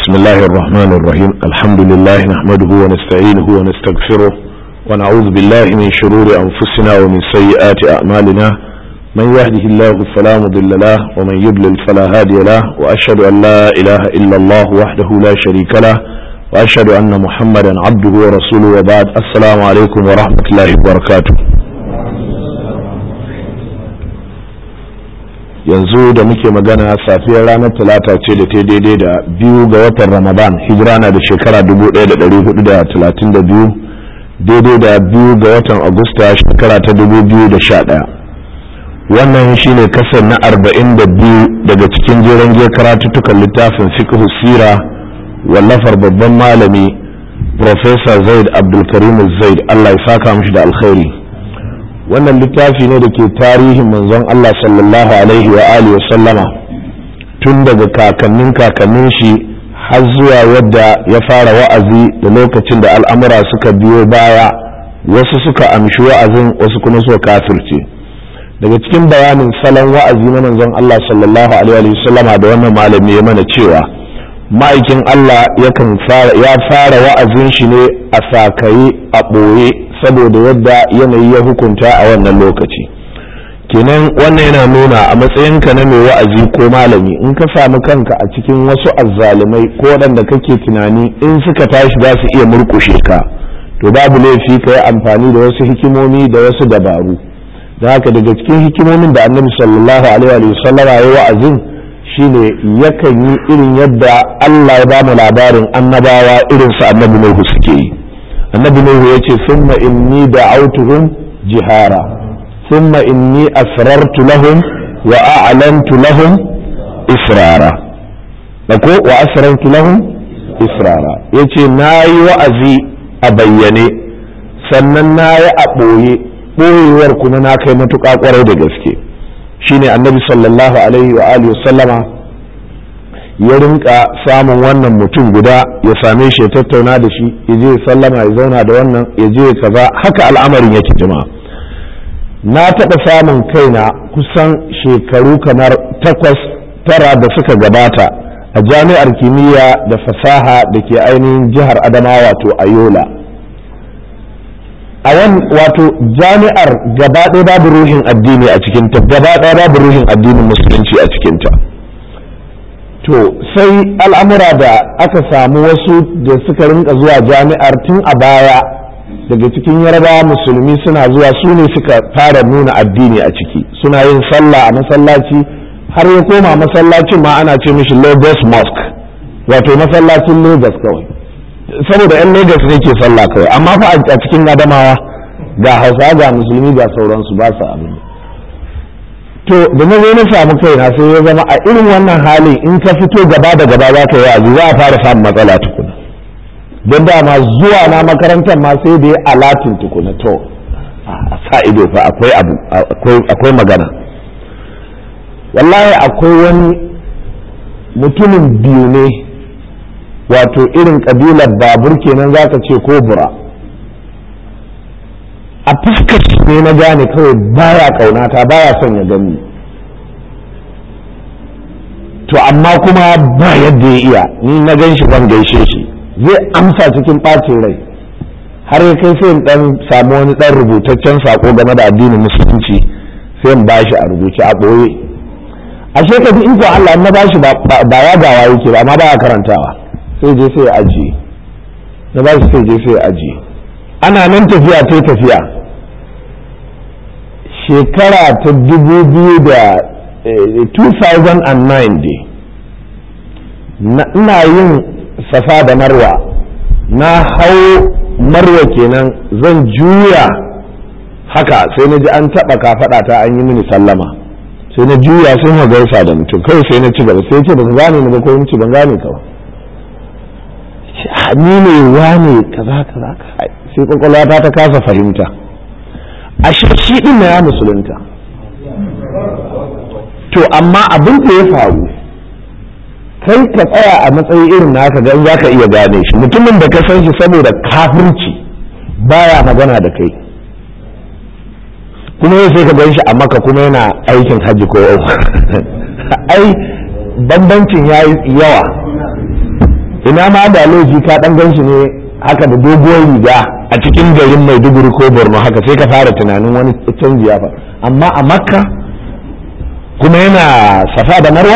بسم الله الرحمن الرحيم الحمد لله نحمده ونستعينه ونستغفره ونعوذ بالله من شرور أنفسنا ومن سيئات أعمالنا من يهده الله فلا مضل له ومن يضلل فلا هادي له وأشهد أن لا إله إلا الله وحده لا شريك له وأشهد أن محمدا عبده ورسوله وبعد السلام عليكم ورحمة الله وبركاته yanzu da muke magana safiyar ranar talata ce da ta daidai da biyu ga watan ramadan hijira na da shekara 1432 daidai da biyu ga watan agusta shekara ta 2011 wannan shine kasar na 42 daga cikin jeren giyar karatuttukan littafin fiqh sira wallafar babban malami Professor zaid abdulkarim zaid allah ya saka mishi da alkhairi wannan littafi ne da ke tarihin manzon Allah sallallahu alaihi wa alihi sallama tun daga kakannin kakannin shi har zuwa yadda ya fara wa'azi da lokacin da al'amura suka biyo baya wasu suka amshi wa'azin wasu kuma suka kafirce daga cikin bayanin salon wa'azi na manzon Allah sallallahu alaihi wa sallama da wannan malami ya mana cewa ma'aikin Allah yakan ya fara wa'azin shi ne a sakaye a ɓoye saboda yadda yanayi ya hukunta a wannan lokaci kenan wannan yana nuna a matsayinka na mai wa'azi ko malami in ka samu kanka a cikin wasu azzalumai ko waɗanda kake tunani in suka tashi za su iya murƙushe ka to babu laifi ka yi amfani da wasu hikimomi da wasu dabaru da haka daga cikin hikimomin da annabi sallallahu alaihi wa sallam ya wa'azin shine yakan yi irin yadda Allah ya ba mu labarin annabawa irin su annabi Nuhu suke yi annabi nuhu ya ce summa inni da'autuhum jihara summa inni asrartu lahum wa a'lantu lahum israra ko wa asrartu lahum israra yace nayi wa'azi a bayyane sannan nayi a ɓoye ɓoyewar kuma na kai matuƙa ƙwarai da gaske shine annabi sallallahu alaihi wa alihi sallama ya rinka samun wannan mutum guda ya same shi ya tattauna da shi ya je sallama ya zauna da wannan ya je kaza haka al'amarin yake jama'a na taɓa samun kaina kusan shekaru kamar takwas tara da suka gabata a jami'ar kimiyya da fasaha da ke ainihin jihar adamawa wato ayola a wan wato jami'ar gaba ɗaya babu ruhin addini a cikinta gaba ɗaya babu ruhin addinin musulunci a cikinta to sai al'amura da aka samu wasu da suka rinka zuwa jami'ar tun a baya daga cikin yarbawa musulmi suna zuwa su ne suka fara nuna addini a ciki suna yin sallah a masallaci har ya koma masallacin ma ana ce mishi lagos mosque wato masallacin lagos kawai saboda yan lagos ne ke sallah kawai amma fa a cikin adamawa ga hausa ga musulmi ga sauransu ba su abin to da na zo na samu kaina sai ya zama a irin wannan halin in ka fito gaba da gaba za ka yi wa'azi za a fara samun matsala tukuna don dama zuwa na makarantar ma sai da ya alatin tukuna to a sa ido fa akwai abu akwai magana wallahi akwai wani mutumin biyu ne wato irin kabilar babur kenan za ka ce ko bura a fuskar ne na gane kawai baya kaunata baya son ya gani to amma kuma ba yadda ya iya ni na gan shi zan gaishe shi zai amsa cikin ɓacin rai har ya kai sai in dan samu wani dan rubutaccen sako game da addinin musulunci sai in bashi a rubuce a ɓoye ashe ka in ko Allah na bashi ba ya gawa yake ba amma baya karantawa sai je sai ya ajiye na bashi sai je sai ya ajiye ana nan tafiya ta tafiya shekara ta dubu biyu da 2009 dai ina yin safa da marwa na hau marwa kenan zan juya haka sai na ji an taɓa kafaɗa ta an yi mini sallama sai na juya sai na gaisa da mutum kawai sai na ci gaba sai ce ba ka gane ni ba ko ci ban gane ka ba ni ne wane kaza kaza sai kwakwalwata ta kasa fahimta a shi din na ya musulunta to amma abin da ya faru kai ka tsaya a matsayi irin naka gan za ka iya gane shi mutumin da ka san shi saboda kafirci baya magana da kai kuma yau sai ka gan shi a maka kuma yana aikin hajji ko ai bambancin ya yi yawa ina ma da laifi ka dan gan shi ne haka da doguwar riga a cikin garin maiduguri ko borno haka sai ka fara tunanin wani canji ya faru amma a makka kuma yana safa da marwa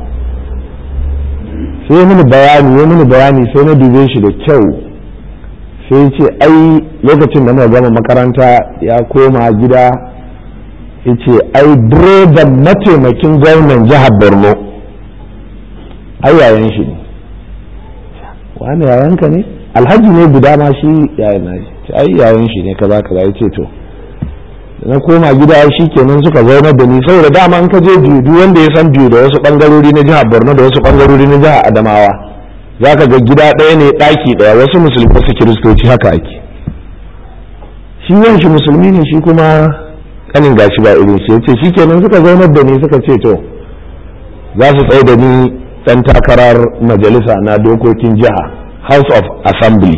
sai ya mini bayani ya mini bayani sai na dube shi da kyau sai ce ai lokacin da muka gama makaranta ya koma gida ya ce ai direban mataimakin gwamnan jihar borno ai yayan shi ne wani yayanka ne alhaji ne guda ma shi yayan na shi ai yayan shi ne kaza kaza ya ce to na koma gida shi kenan suka zaunar da ni saboda dama in ka je biyu duk wanda ya san biyu da wasu bangarori na jihar borno da wasu bangarori na jihar adamawa za ka ga gida ɗaya ne ɗaki ɗaya wasu musulmi wasu kiristoci haka ake shi yan shi musulmi ne shi kuma kanin gashi ba irin shi yace shi kenan suka zaunar da ni suka ce to za su tsaye da ni ɗan takarar majalisa na dokokin jiha house of assembly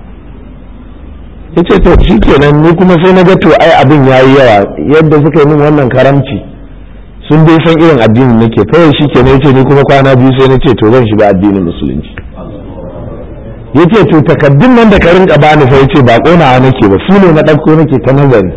ya ce to shi kenan ni kuma sai na ga to ai abin ya yi yawa yadda suka yi min wannan karamci sun dai san irin addinin nake kawai shi kenan ya ce ni kuma kwana biyu sai na ce to zan shiga addinin musulunci ya ce to takaddun nan da ka rinka bani sai ya ce ba ƙonawa nake ba su ne na ɗauko nake ta nazari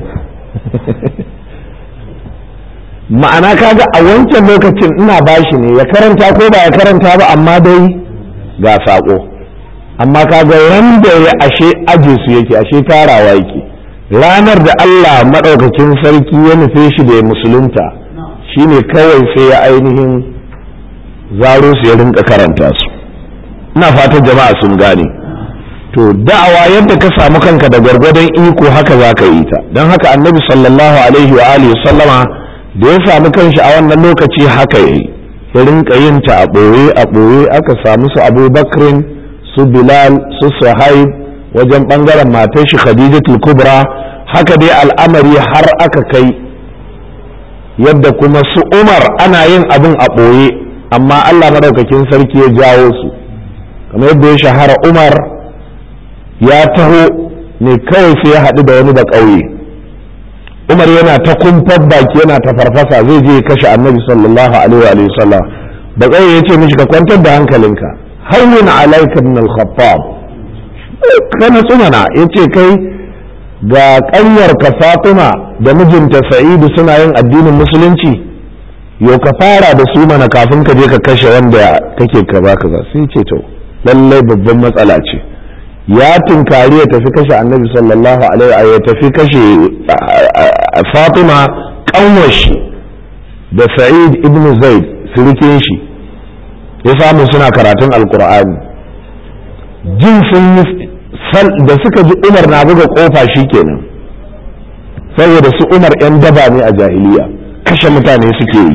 ma'ana kaga a wancan lokacin ina bashi ne ya karanta ko ba ya karanta ba amma dai ga saƙo amma kaga wanda ya ashe aje su yake ashe tarawa yake ranar da Allah maɗaukakin sarki ya nufe shi da ya musulunta shine kawai sai ya ainihin zaro su ya rinka karanta su ina fatan jama'a sun gane to da'awa yadda ka samu kanka da gwargwadon iko haka za ka yi ta don haka annabi sallallahu alaihi wa alihi sallama da ya samu kanshi a wannan lokaci haka yayi ya rinka yin ta a ɓoye a ɓoye aka samu su abubakrin su bilal su suhaib wajen bangaren matar shi khadijatul kubra haka dai al'amari har aka kai yadda kuma su umar ana yin abin a ɓoye amma allah maɗaukakin sarki ya jawo su kamar yadda ya shahara umar ya taho ne kawai sai ya haɗu da wani da ƙauye umar yana ta kumfar baki yana ta farfasa zai je kashe annabi sallallahu alaihi wa sallam da ƙauye ya ce mishi ka kwantar da hankalinka hawwin alaika min al-khattab kana tsumana yace kai ga kanyar ka Fatima da mijinta Sa'idu suna yin addinin musulunci yau ka fara da su mana kafin ka je ka kashe wanda kake kaza kaza sai ce to lallai babban matsala ce ya tunkari ya tafi kashe annabi sallallahu alaihi ya tafi kashe Fatima kanwar shi da Sa'id ibn Zaid sirikin shi ya samu suna karatun alkur'ani jin sun yi da suka ji umar na buga kofa kenan saboda su umar 'yan daba ne a jahiliya kashe mutane suke yi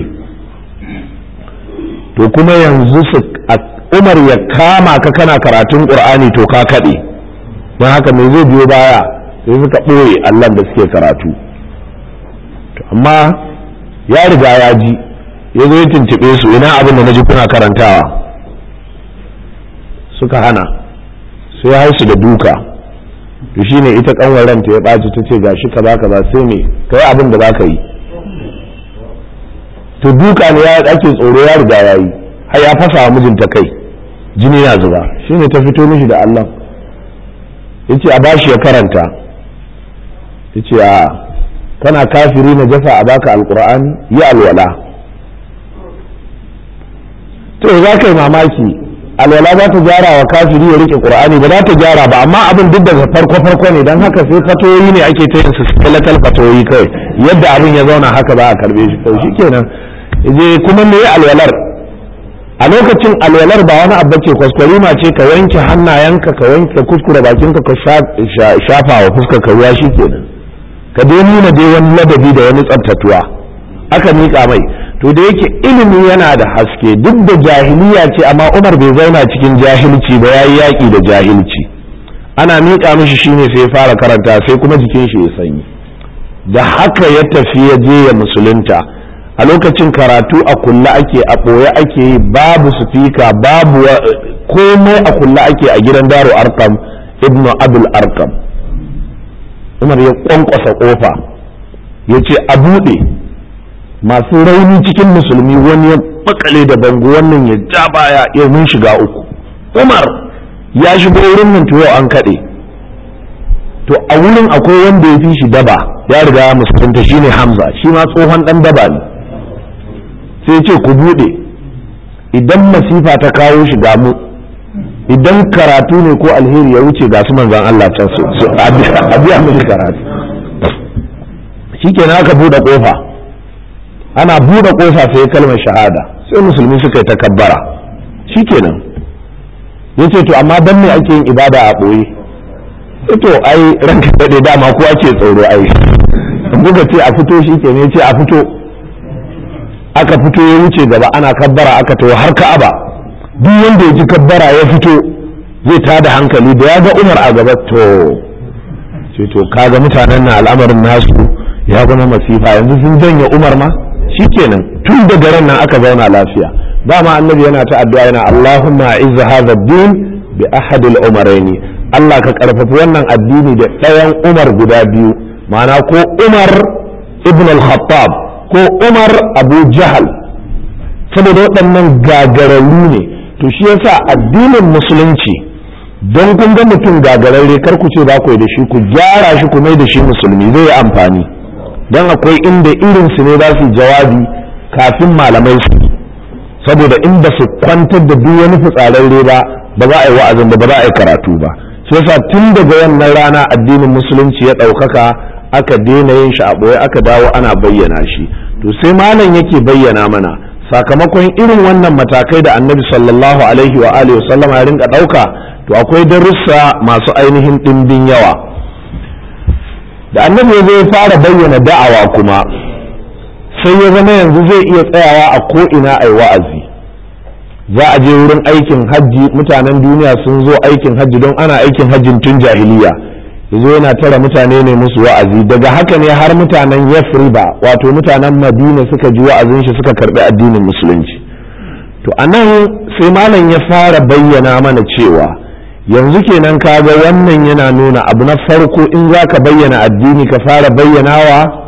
to kuma yanzu su umar ya kama ka kana karatun ƙur'ani to ka kaɗe don haka me zai biyo baya sai suka ɓoye allah da suke karatu amma ya riga ya ji ya zo ya tuntuɓe su ina abin da na ji kuna karantawa suka hana sai ya haisu da duka to shine ita kanwar ranta ya ɓaci ta ce gashi kaza kaza sai me kai abin da ka yi to duka ne ya ake tsoro ya riga ya yi har ya fasa wa mijinta kai jini na zuba shine ta fito mishi da Allah yace a bashi ya karanta yace a kana kafiri na jasa a baka alqur'ani yi alwala to za ka yi mamaki alwala za ta gyara wa kafiri ya rike qur'ani ba za ta gyara ba amma abin duk daga farko farko ne dan haka sai fatoyi ne ake ta yin su skeletal fatoyi kai yadda abin ya zauna haka za a karbe shi kai shikenan je kuma me alwalar a lokacin alwalar ba wani abu ce kwaskwarima ce ka wanke hannayenka ka wanke kuskure bakinka ka shafa wa fuskar ka ruwa shikenan ka dai nuna dai wani ladabi da wani tsaftatuwa aka miƙa mai to da yake ilimi yana da haske duk da jahiliya ce amma umar bai zauna cikin jahilci ba ya yi yaƙi da jahilci ana miƙa mishi shine sai ya fara karanta sai kuma jikin shi ya sanyi da haka ya tafi ya je ya musulunta a lokacin karatu a kulla ake a ɓoye ake yi babu sufika babu komai a kulla ake a gidan daro arkam ibnu abul arkam umar ya kwankwasa kofa ya ce a buɗe masu rauni cikin musulmi wani ya makale da bango wannan ya ja baya ya mun shiga uku umar ya shigo wurin nan to yau an kaɗe to a wurin akwai wanda ya fi shi daba ya riga ya musulunta shine hamza shi ma tsohon ɗan daba ne sai ce ku buɗe idan masifa ta kawo shi ga mu idan karatu ne ko alheri ya wuce ga su manzan Allah can su a biya mishi karatu shikenan aka buɗe ƙofa ana buɗe ƙofa sai kalmar shahada sai musulmi suka yi takabbara shikenan yace to amma dan me ake yin ibada a ɓoye to ai ranka daɗe dama kowa ce tsoro ai buga ce a fito shikenan yace a fito aka fito ya wuce gaba ana kabbara aka tawo har ka'aba duk wanda ya ji kabbara ya fito zai tada hankali da ya ga umar a gaba to ce to kaga mutanen na al'amarin nasu ya zama masifa yanzu sun janye umar ma shikenan tun daga ran nan aka zauna lafiya dama annabi yana ta addu'a yana Allahumma izza hadha ad-din bi ahadil umaraini Allah ka karfafi wannan addini da ɗayan umar guda biyu ma'ana ko umar ibn al-khattab ko umar abu jahal saboda waɗannan gagararru ne to shi yasa addinin musulunci don kun ga mutum gagararre kar ku ce ba ku da shi ku gyara shi ku mai da shi musulmi zai yi amfani don akwai inda irin su ne za su jawabi kafin malamai su saboda in ba su kwantar da duk wani fitsararre ba ba za a yi wa'azin ba ba za a yi karatu ba shi yasa tun daga wannan rana addinin musulunci ya ɗaukaka aka daina yin shi a ɓoye aka dawo ana bayyana shi to sai malam yake bayyana mana sakamakon irin wannan matakai da annabi sallallahu alaihi wa alihi sallama ya rinka ɗauka to akwai darussa masu ainihin ɗimbin yawa da annabi ya zai fara bayyana da'awa kuma sai ya zama yanzu zai iya tsayawa a ko'ina a wa'azi za a je wurin aikin hajji mutanen duniya sun zo aikin hajji don ana aikin hajjin tun jahiliya yazo yana tara mutane ne musu wa'azi daga haka ne har mutanen yafriba wato mutanen madina suka ji wa'azin shi suka karbi addinin musulunci to anan sai malam ya fara bayyana mana cewa yanzu kenan kaga wannan yana nuna abu na farko in za ka bayyana addini ka fara bayyanawa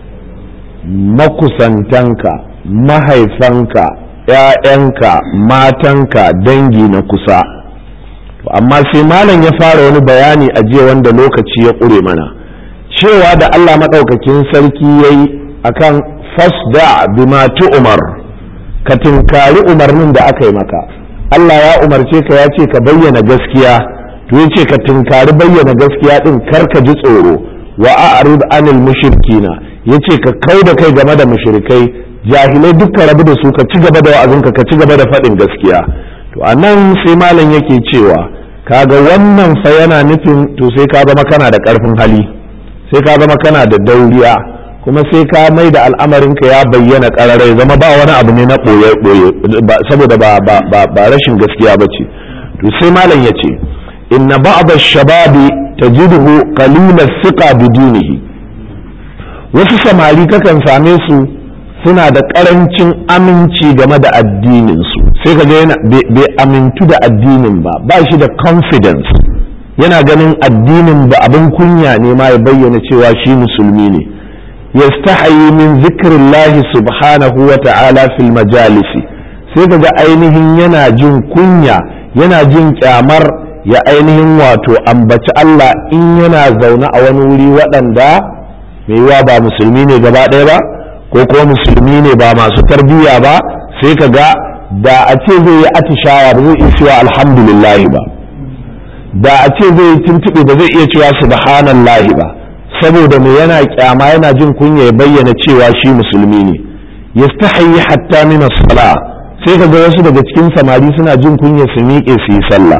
makusantanka mahaifanka ‘ya'yanka matanka dangi na kusa amma sai malam ya fara wani bayani a jiya wanda lokaci ya ƙure mana cewa da Allah maɗaukakin sarki ya yi a kan fasda bima umar ka tinkari umarnin da aka yi maka Allah ya umarce ka ya ce ka bayyana gaskiya to ya ce ka tinkari bayyana gaskiya ɗin kar ka ji tsoro wa a'rid anil mushrikina ya ce ka kau da kai game da mushrikai jahilai dukkan rabu da su ka ci gaba da wa'azinka ka ci gaba da faɗin gaskiya to a nan sai malam yake cewa kaga wannan fa yana nufin to sai ka zama kana da ƙarfin hali sai ka zama kana da dauriya kuma sai ka mai da al'amarinka ya bayyana ƙararai zama ba wani abu ne na ɓoye-ɓoye saboda ba, ba, rashin gaskiya ba ce to sai malam ya ce inna ba'da shababi tajiduhu qalila thiqa bidinihi wasu samari kakan same su suna da karancin aminci game da addininsu sai ka ga yana bai amintu da addinin ba ba shi da confidence yana ganin addinin ba abin kunya ne ma ya bayyana cewa shi musulmi ne yastahayi min zikrillahi subhanahu wa ta'ala fil majalisi sai ka ga ainihin yana jin kunya yana jin kyamar ya ainihin wato ambaci Allah in yana zaune a wani wuri waɗanda mai yiwa ba musulmi ne gaba ɗaya ba ko kuma musulmi ne ba masu tarbiyya ba sai ka ga da a ce zai yi atishawa ba zai iya cewa alhamdulillahi ba da a ce zai yi tuntuɓe ba zai iya cewa subhanallahi ba saboda me yana kyama yana jin kunya ya bayyana cewa shi musulmi ne yastahi hatta min as-sala sai ka ga wasu daga cikin samari suna jin kunya su miƙe su yi sallah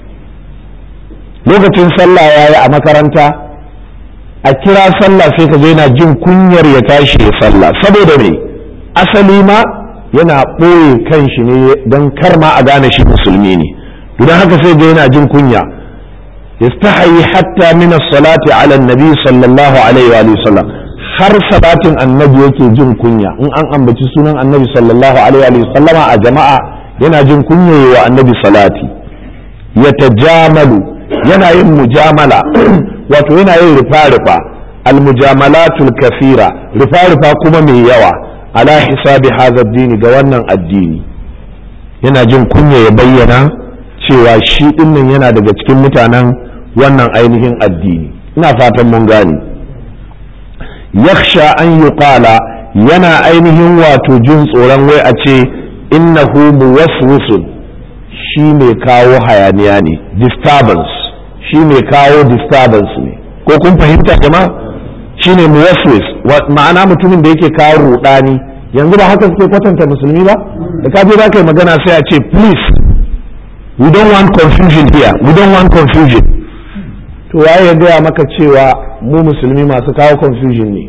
lokacin sallah yayi a makaranta a kira sallah sai ka yana jin kunyar ya tashi ya sallah saboda me asali ma yana ɓoye kanshi ne don kar ma a gane shi musulmi ne don haka sai ga yana jin kunya yastahi hatta min as-salati ala nabi sallallahu alaihi wa sallam har salatin annabi yake jin kunya in an ambaci sunan annabi sallallahu alaihi wa sallama a jama'a yana jin kunya wa annabi salati yatajamalu yana yin mujamala wato yana yin rufa-rufa almujamalatul kafira rufa-rufa kuma mai yawa ala hisabi hadha dini ga wannan addini yana jin kunya ya bayyana cewa shi dinnan yana daga cikin mutanen wannan ainihin addini ina fatan mun gane yakhsha an yuqala yana ainihin wato jin tsoron wai a ce innahu muwaswisun shi mai kawo hayaniya ne disturbance shi mai kawo disturbance ne ko kun fahimta jama'a shi ne muwaswis ma'ana mutumin da yake kawo rudani yanzu ba haka suke kwatanta musulmi ba da ka je za ka yi magana sai a ce please we don't want confusion here we don't want confusion to waye ya gaya maka cewa mu musulmi masu kawo confusion ne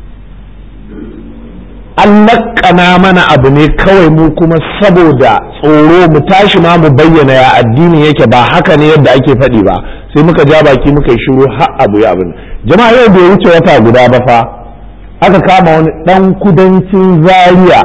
an laƙana mana abu ne kawai mu kuma saboda tsoro mu tashi ma mu bayyana ya addini yake ba haka ne yadda ake faɗi ba sai muka ja baki muka yi shiru har abu ya abin jama'a yau bai wuce wata guda ba fa aka kama wani ɗan kudancin zaria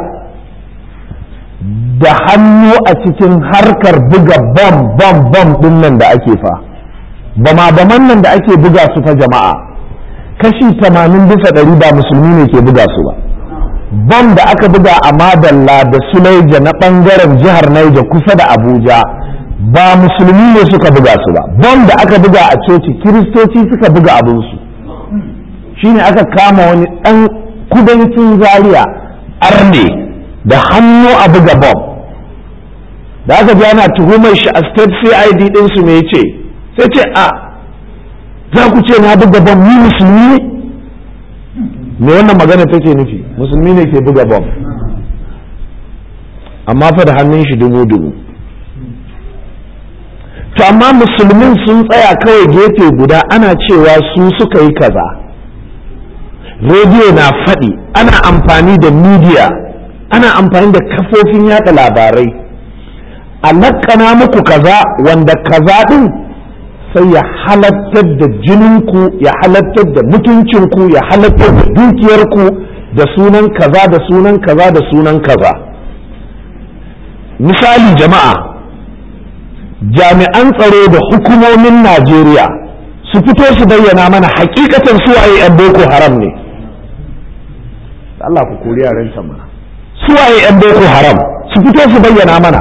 da hannu a cikin harkar buga bam bam bam ɗin nan da ake fa bama baman nan da ake buga su fa jama'a kashi tamanin bisa ɗari ba musulmi ne ke buga su ba bam da aka buga a madalla da sulaija na ɓangaren jihar Naija kusa da abuja ba musulmi ne suka buga su ba bam da aka buga a coci kiristoci suka buga abinsu shine aka kama wani ɗan kudancin zaria arne da hannu a buga bam da aka ji ana tuhumar shi a state cid ɗinsu me ce sai ce a za ku ce na buga bam ni musulmi ne me wannan magana take nufi musulmi ne ke buga bom amma fa da hannun shi dubu dubu to amma musulmin sun tsaya kawai gefe guda ana cewa su suka yi kaza rediyo na faɗi ana amfani da midiya ana amfani da kafofin yada labarai a lakana muku kaza wanda kaza ɗin sai ya halattar da jininku ya halattar da mutuncinku ya halattar da dukiyarku da sunan kaza da sunan kaza da sunan kaza misali jama'a jami'an tsaro da hukumomin najeriya su fito su bayyana mana hakikatan suwaye 'yan boko haram ne Allah ku kori yaren mana suwaye 'yan boko haram su fito su bayyana mana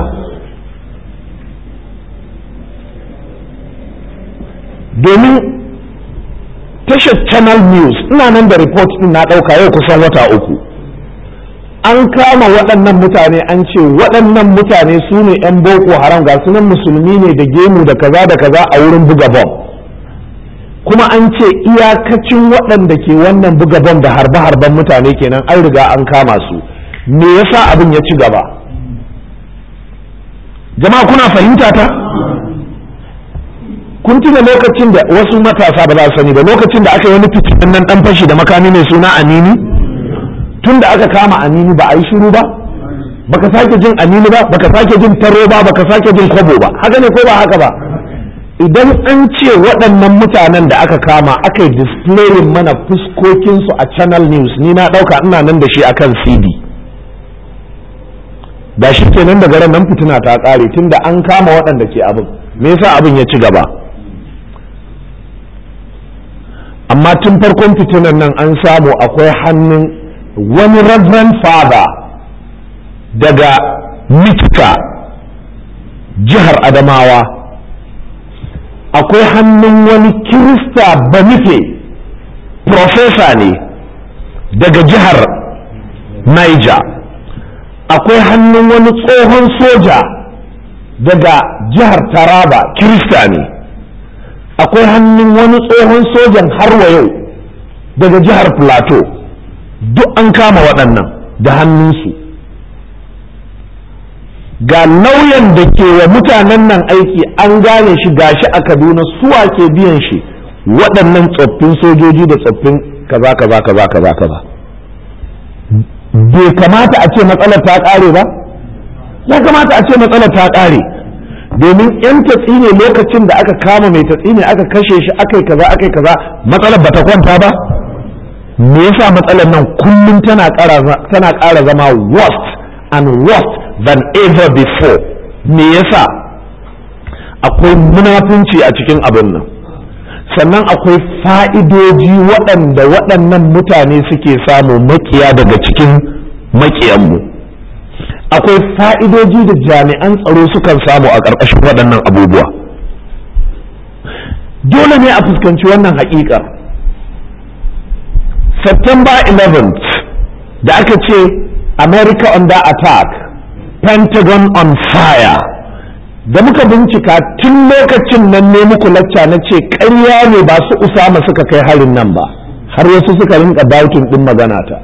domin tashar channel news ina nan da report din na ɗauka yau kusan wata uku an kama waɗannan mutane an ce waɗannan mutane su ne 'yan boko haram ga sunan musulmi ne da gemu da kaza da kaza a wurin buga bom kuma an ce iyakacin waɗanda ke wannan buga bom da harbe-harben mutane kenan an riga an kama su me yasa abin ya ci gaba jama'a kuna fahimta ta kun tuna lokacin da wasu matasa ba za su sani ba lokacin da aka yi wani fitinan nan dan fashi da makami mai suna anini tun da aka kama anini ba a yi shiru ba baka sake jin anini ba baka sake jin taro ba baka sake jin kwabo ba haka ne ko ba haka ba idan an ce waɗannan mutanen da aka kama aka yi displayin mana fuskokinsu a channel news ni na ɗauka ina nan da shi akan cd da shi kenan daga ran nan fitina ta ƙare tun da an kama waɗanda ke abin me yasa abin ya ci gaba amma tun farkon fitinan nan an samu akwai hannun wani reverend father daga mitka jihar adamawa akwai hannun wani kirista banife profesa ne daga jihar niger akwai hannun wani tsohon soja daga jihar taraba kirista ne akwai hannun wani tsohon sojan har wa yau daga jihar plateau duk an kama waɗannan da hannunsu ga lauyan da ke wa mutanen nan aiki an gane shi gashi a kaduna suwa ke biyan shi waɗannan tsoffin sojoji da tsoffin kaza kaza kaza kaza kaza bai kamata a ce matsalar ta ƙare ba ya kamata a ce matsalar ta ƙare domin yan tatsi ne lokacin da aka kama mai tatsi ne aka kashe shi aka yi kaza aka yi kaza matsalar bata kwanta ba me yasa matsalar nan kullum tana ƙara zama worst and worst than ever before me yasa akwai munafunci a cikin abin nan sannan akwai fa'idoji waɗanda waɗannan mutane suke samu makiya daga cikin makiyanmu akwai fa'idoji da jami'an tsaro sukan samu a ƙarƙashin waɗannan abubuwa dole ne a fuskanci wannan haƙiƙar september 11th da aka ce america under attack pentagon on fire da muka bincika tun lokacin nan ne muku lacca na ce ƙarya ne ba su usama suka kai harin nan ba har wasu suka rinka dautin ɗin magana ta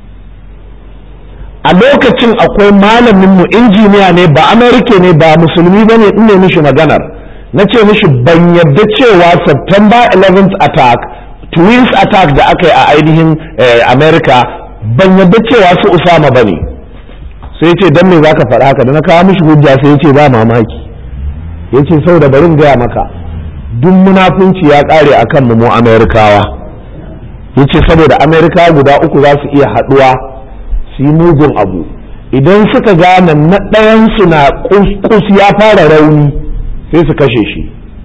a lokacin akwai malaminmu injiniya ne ba amerika ne ba musulmi ba ne ne mishi maganar na ce mishi ban yadda cewa september 11th attack twins attack da aka yi a ainihin america ban yadda cewa su usama ba ne sai ce don me za ka faɗa haka da na kawo mishi hujja sai ya ce ba mamaki ya ce sau da barin gaya maka duk munafunci ya ƙare a kan mu amerikawa ya ce saboda amerika guda uku za su iya haɗuwa su yi mugun abu idan suka gane na ɗayansu na kus ya fara rauni sai su kashe shi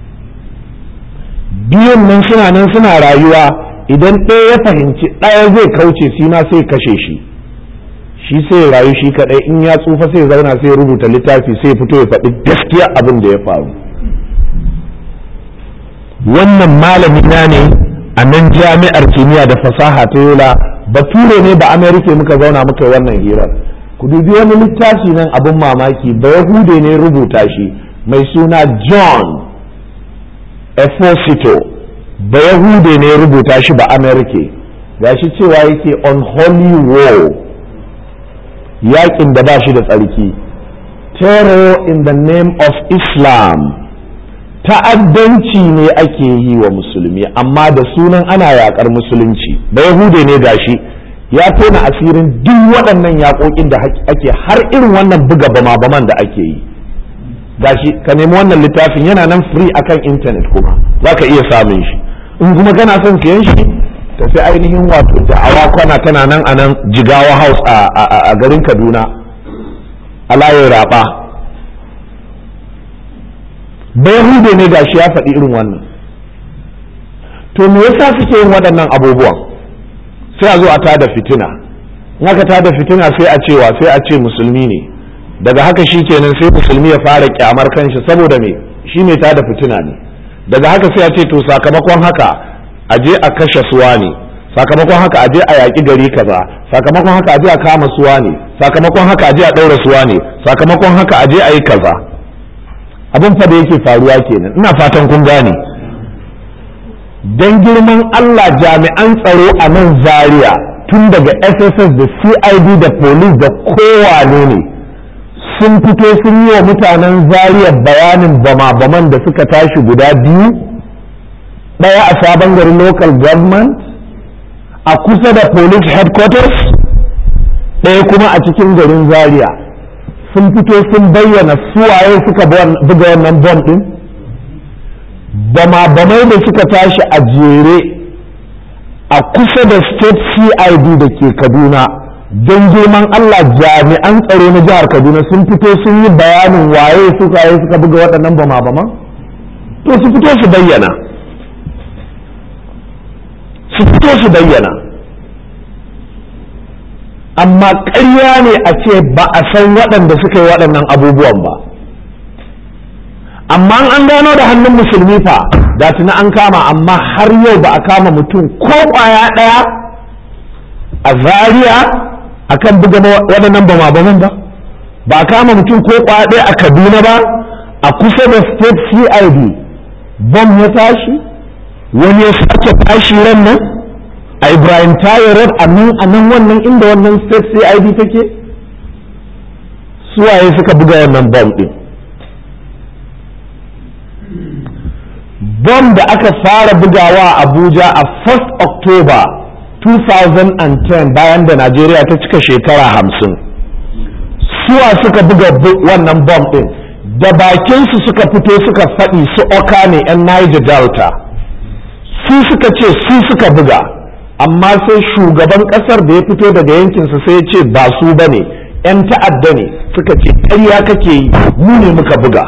biyun nan suna nan suna rayuwa idan ɗaya ya fahimci ɗaya zai kauce shi ma sai kashe shi shi sai rayu shi kaɗai in ya tsufa sai zauna sai rubuta littafi sai fito ya faɗi gaskiya abin da ya faru wannan malami na ne a nan jami'ar kimiyya da fasaha ta yola bature ne ba amerika muka zauna muka wannan hirar ku dubi wani littafi nan abin mamaki ba yahude ne rubuta shi mai suna john Esposito ba yahude ne rubuta shi ba amerika gashi cewa yake on holy war yakin da ba shi da tsarki terror in the name of islam ta'addanci ne ake yi wa musulmi amma da sunan ana yakar musulunci ba yahude ne gashi ya tona asirin duk waɗannan yaƙoƙin da ake har irin wannan buga bama-baman da ake yi gashi ka nemi wannan littafin yana nan free akan intanet kuma za ka iya samun shi in kuma kana son siyan shi tafi ainihin wato da'awa kwana tana nan a nan jigawa house a garin kaduna a layin raba hude ne gashi ya faɗi irin wannan to me yasa suke yin waɗannan abubuwan sai a zo a tada fitina in aka tada fitina sai a cewa sai a ce musulmi ne daga haka shi kenan sai musulmi ya fara kyamar kanshi saboda me shi ne tada fitina ne daga haka sai a ce to sakamakon haka a je a kashe suwa ne sakamakon haka a je a yaƙi gari kaza sakamakon haka a je a kama suwa ne sakamakon haka a je a ɗaura suwa ne sakamakon haka a je a yi kaza abin fa da yake faruwa kenan ina fatan kun gane dan girman Allah jami'an tsaro a nan zaria tun daga SSS da CID da police da kowane ne sun fito sun yi wa mutanen zaria bayanin bama-baman da suka tashi guda biyu ɗaya a sabon garin local government a kusa da police headquarters ɗaya kuma a cikin garin zaria sun fito sun bayyana suwaye suka buga wannan bom ɗin bama-bamai da suka tashi a jere a kusa da state cid da ke kaduna don girman allah jami'an tsaro na jihar kaduna sun fito sun yi bayanin waye suka yi suka buga waɗannan bama-baman to su fito su bayyana su fito su bayyana amma ƙarya ne a ce ba a san waɗanda suka yi waɗannan abubuwan ba amma an gano da hannun musulmi fa da tuna an kama amma har yau ba a kama mutum ko ƙwaya ɗaya a zaria a kan buga waɗannan ba ba ba a kama mutum ko ƙwaya ɗaya a kaduna ba a kusa da state cid bom ya tashi wani ya sake tashi ran nan a ibrahim tayo road a nan a nan wannan inda wannan state cid take suwaye suka buga wannan bom ɗin bom da aka fara bugawa a abuja a 1st october 2010 bayan da najeriya ta cika shekara hamsin suwa suka buga wannan bom ɗin da bakinsu suka fito suka faɗi su oka ne 'yan niger delta su suka ce su suka buga amma sai shugaban ƙasar da ya fito daga yankinsa sai ya ce ba su ba ne 'yan ta'adda ne suka ce ƙarya kake yi mu ne muka buga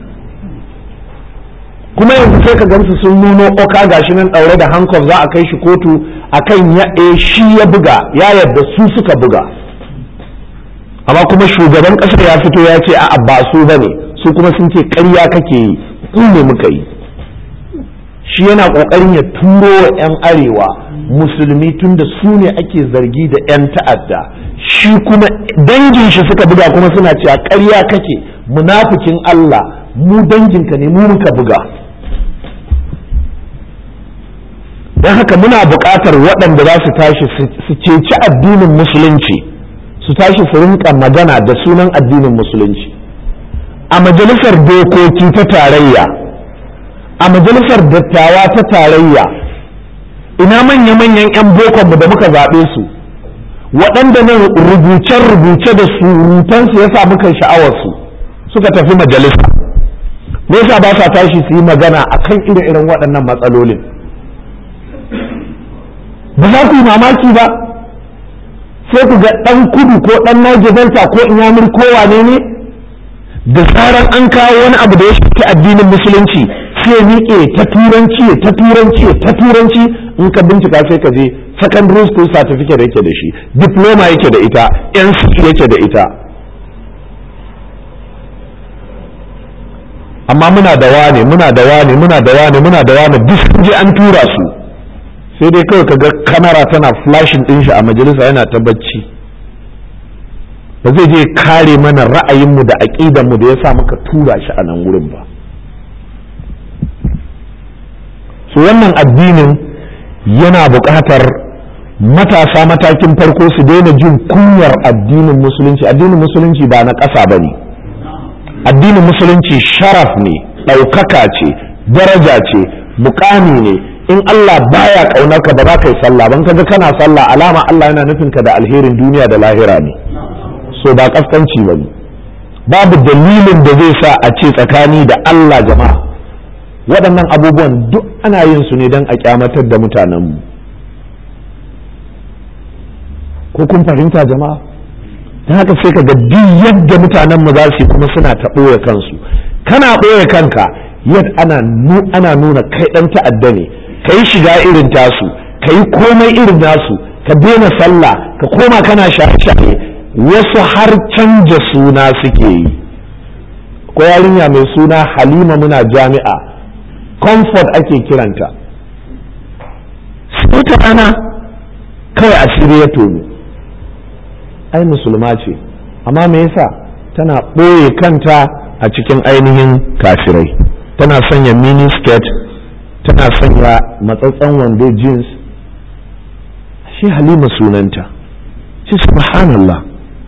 kuma yanzu sai ka gamsu sun nuno oka gashi nan ɗaure da hankof za a kai shi kotu akan ya shi ya buga ya yarda su suka buga amma kuma shugaban ƙasar ya fito ya ce a'a ba su ba ne su kuma sun ce ƙarya kake yi ku ne muka yi shi yana ƙoƙarin ya turo wa 'yan arewa musulmi tun da su ne ake zargi da 'yan ta'adda shi kuma dangin shi suka buga kuma suna cewa ƙarya kake munafikin Allah mu danginka ne mu muka buga don haka muna buƙatar waɗanda za su tashi su ceci addinin musulunci su tashi su rinka magana da sunan addinin musulunci a majalisar dokoki ta tarayya a majalisar dattawa ta tarayya ina manya-manyan 'yan bokonmu da muka zaɓe su waɗanda nan rubuce-rubuce da surutansu ya sa muka sha'awarsu suka tafi majalisa me yasa ba sa tashi su yi magana akan ire-iren waɗannan matsalolin ba za ku yi mamaki ba sai ku ga ɗan kudu ko ɗan najibanta ko inyamur ko wane ne da zaran an kawo wani abu da ya shafi addinin musulunci sai ya miƙe ta turanci ta turanci ta turanci in ka bincika sai ka je secondary school certificate yake da shi diploma yake da ita nc yake da ita amma muna da wane muna da wane muna da wane muna da wane duk sun je an tura su sai dai kawai kaga kamera tana flashing din shi a majalisa yana ta bacci ba zai je kare mana ra'ayinmu da aƙidanmu da ya sa muka tura shi a nan wurin ba su wannan addinin yana buƙatar matasa matakin farko su daina jin kunyar addinin musulunci addinin musulunci ba na ƙasa ba ne addinin musulunci sharaf ne ɗaukaka ce daraja ce mukami ne in Allah baya ƙaunar ka ba za ka yi sallah ban kaga kana sallah alama Allah yana nufin ka da alherin duniya da lahira ne so ba kaskanci ba ne babu dalilin da zai sa a ce tsakani da Allah jama'a waɗannan abubuwan duk ana yin su ne don a kyamatar da mutanenmu ko kun fahimta jama'a ta haka sai ka ga duk yadda mutanenmu za su yi kuma suna ta ɓoye kansu kana ɓoye kanka yadda ana ana nuna kai ɗan ta'adda ne ka yi shiga irin tasu ka yi komai irin nasu ka daina sallah ka koma kana shaye-shaye wasu har canja suna suke yi ko yarinya mai suna halima muna jami'a comfort ake kiranta wata ana kawai asiri ya tono ai musulma ce amma me yasa tana ɓoye kanta a cikin ainihin kafirai tana sanya mini skirt tana sanya matsatsan wando jeans shi halima sunanta shi subhanallah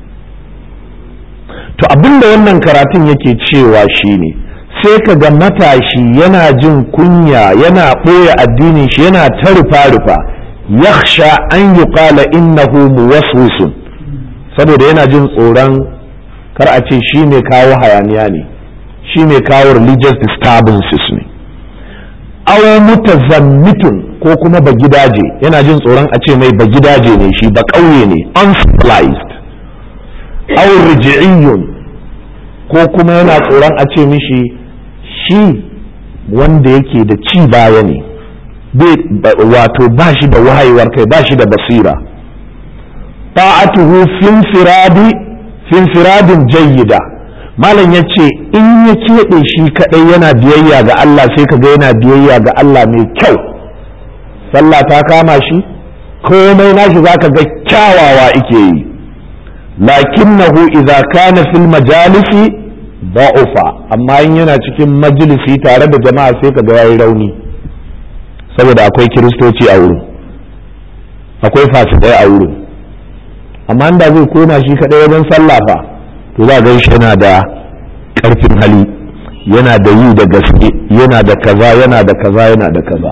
to abinda wannan karatun yake cewa shine sai ka ga matashi yana jin kunya yana ɓoye addinin shi yana ta rufa-rufa yakhsha an yi ƙala innahu muwaswisun saboda yana jin tsoron kar a ce shi ne kawo hayaniya ne shi ne kawo religious disturbances ne aw mutazammitun ko kuma ba gidaje yana jin tsoron a ce mai ba gidaje ne shi ba ƙauye ne uncivilized aw riji'iyun ko kuma yana tsoron a ce mishi shi wanda yake da ci baya ne wato ba shi da wayewar kai ba shi da basira ta'atuhu finfiradin jayyida malam ya ce in ya keɓe shi kaɗai yana biyayya ga Allah sai ka ga yana biyayya ga Allah mai kyau sallah ta kama shi komai nashi zaka ga kyawawa ike yi lakinnahu idza kana fil majalisi da'ufa amma in yana cikin majalisi tare da jama'a sai ka ga yayi rauni saboda akwai kiristoci a wurin akwai fasikai a wurin amma da zai koma shi kadai wajen sallah fa to za ga shi yana da karfin hali yana da yi da gaske yana da kaza yana da kaza yana da kaza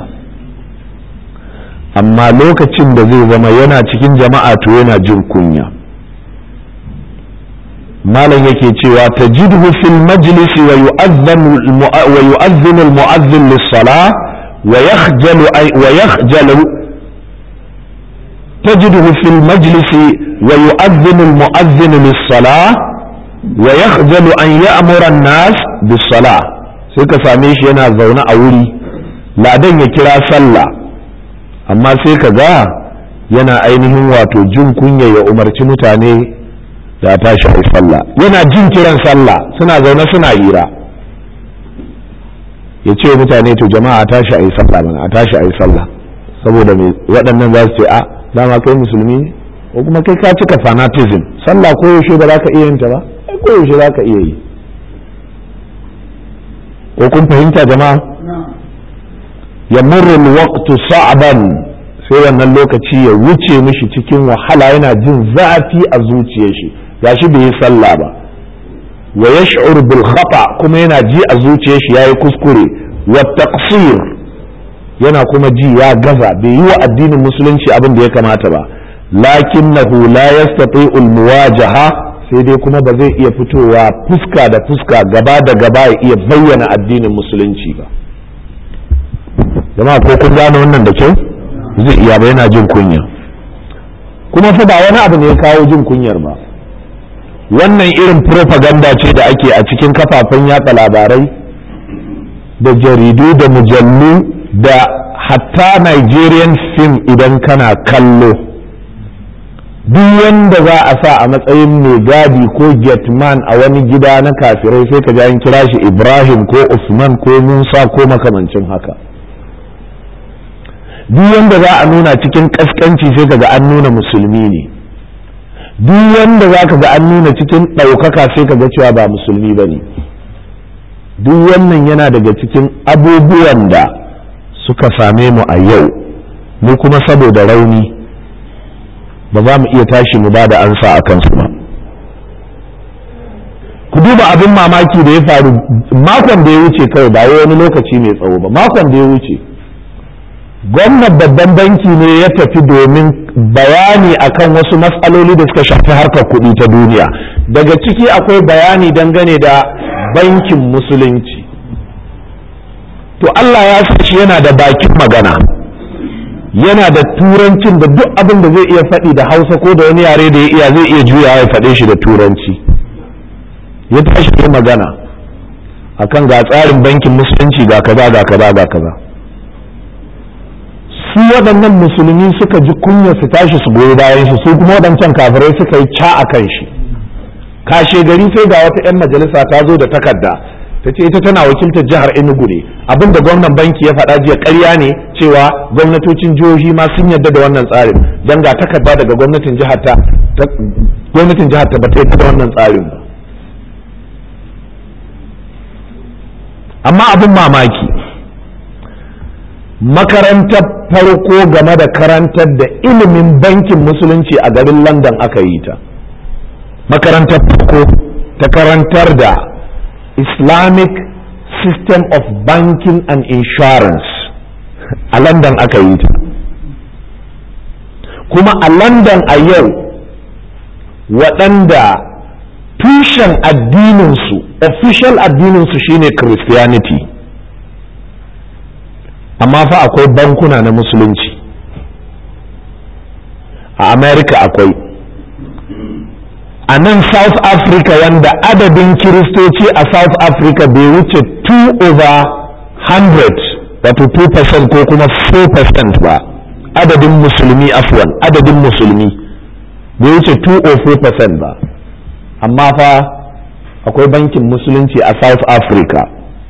amma lokacin da zai zama yana cikin jama'a to yana jin kunya malam yake cewa tajidhu fil majlisi wa yu'adhdhanu wa yu'adhdhinu al mu'adhdhin lis salah wa yakhjalu wa yakhjalu tajidhu fil majlisi wa yu'adhdhinu al mu'adhdhin lis salah wa yakhjalu an ya'mura an nas bis salah sai ka same shi yana zaune a wuri ladan ya kira sallah amma sai ka ga yana ainihin wato jin kunya ya umarci mutane da tashi a sallah yana jin kiran sallah suna zaune suna hira ya ce mutane to jama'a a tashi a yi sallah mana a tashi a yi sallah saboda mai waɗannan za su ce a dama kai musulmi ne ko kuma kai ka cika fanatism sallah ko yaushe ba za ka iya yin ta ba ko yaushe za ka iya yi ko kun fahimta jama'a ya murrul waqtu sa'ban sai wannan lokaci ya wuce mishi cikin wahala yana jin zafi a zuciyar shi gashi bai yi sallah ba wa yash'ur bil khata kuma yana ji a zuciyar shi yayi kuskure wa taqsir yana kuma ji ya gaza bai yi wa addinin musulunci abin da ya kamata ba lakinnahu la yastati'u al muwajaha sai dai kuma ba zai iya fitowa fuska da fuska gaba da gaba ya iya bayyana addinin musulunci ba jama'a ko kun gane wannan da kyau zai iya ba yana jin kunya kuma fa ba wani abu ne ya kawo jin kunyar ba wannan irin propaganda ce da ake a cikin kafafen yatsa labarai da jaridu da mujallu da hatta Nigerian film idan kana kallo duk wanda za a sa a matsayin mai gadi ko getman a wani gida na kafirai sai ka ji an kira shi Ibrahim ko Usman ko Musa ko makamancin haka duk wanda za a nuna cikin kaskanci sai ka ga an nuna musulmi ne duk wanda za ka ga an nuna cikin ɗaukaka sai ka ga cewa ba musulmi ba ne duk wannan yana daga cikin abubuwan da suka same mu a yau mu kuma saboda rauni ba za mu iya tashi mu ba da ansa a kansu ba ku duba abin mamaki da ya faru makon da ya wuce kawai ba wani lokaci mai tsawo ba makon da ya wuce gwamnan babban banki ne ya tafi domin bayani akan wasu matsaloli da suka shafi harkar kuɗi ta duniya daga ciki akwai bayani dangane da bankin musulunci to Allah ya sa shi yana da bakin magana yana da turancin da duk abin da zai iya faɗi da hausa ko da wani yare da ya iya zai iya juyawa ya faɗe shi da turanci ya tashi yi magana akan ga tsarin bankin musulunci ga kaza ga kaza ga kaza su waɗannan musulmi suka ji kunya su tashi su goyi bayan shi su kuma waɗancan kafirai suka yi ca a kan shi kashe gari sai ga wata 'yan majalisa ta zo da takarda ta ce ita tana wakiltar jihar enugu ne abin da gwamnan banki ya faɗa jiya ƙarya ne cewa gwamnatocin jihohi ma sun yarda da wannan tsarin don ga takarda daga gwamnatin jihar ta gwamnatin jihar ta bata da wannan tsarin ba amma abin mamaki makarantar farko game da karantar da ilimin bankin musulunci a garin london aka yi ta makarantar farko ta karantar da islamic system of banking and insurance a london aka yi ta kuma a london a yau waɗanda tushen addininsu official addininsu shine christianity amma fa akwai bankuna na musulunci a america akwai a nan south africa wanda adadin kiristoci a south africa bai wuce 2 over 100 wato 2% ko kuma 4% ba adadin musulmi afwan adadin musulmi bai wuce 2 or 4% ba amma fa akwai bankin musulunci a south africa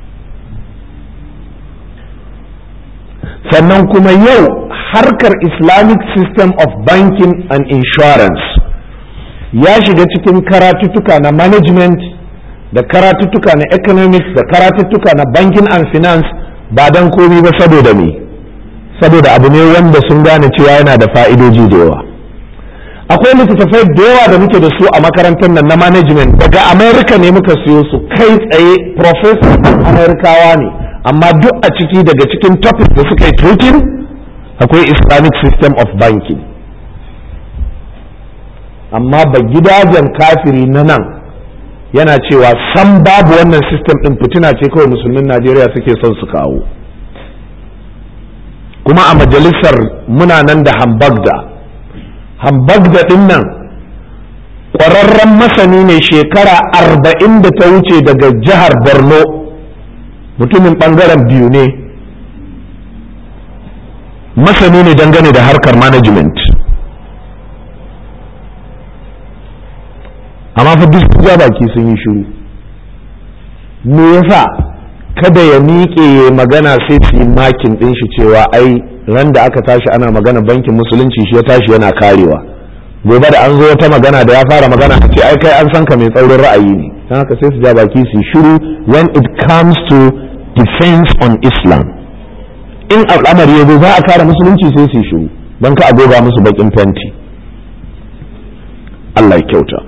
sannan kuma yau harkar islamic system of banking and insurance ya shiga cikin karatuttuka na management da karatuttuka na economics da karatuttuka na banking and finance ba don komi ba saboda me saboda abu ne wanda sun gane cewa yana da fa'idoji da yawa akwai littattafai da yawa da muke da su a makarantar nan na management daga america ne muka siyo su kai tsaye professor amerikawa ne amma duk a ciki daga cikin topic da suka yi treating akwai islamic system of banking amma ba gidajen kafiri na nan yana cewa san babu wannan system din fitina ce kawai musulmin najeriya suke son su kawo kuma a majalisar muna nan da hambagda hambagda din nan ƙwararren masani ne shekara arba'in da ta wuce daga jihar borno mutumin ɓangaren biyu ne masani ne dangane da harkar management amma fa duk sun ja baki sun yi shiru me yasa kada ya miƙe ya magana sai su yi makin ɗin shi cewa ai ran da aka tashi ana magana bankin musulunci shi ya tashi yana karewa gobe da an zo wata magana da ya fara magana a ce ai kai an san ka mai tsaurin ra'ayi ne don haka sai su ja baki su shiru when it comes to defense on islam in al'amari ya zo za a kare musulunci sai su shiru don ka agoga musu bakin fenti Allah ya kyauta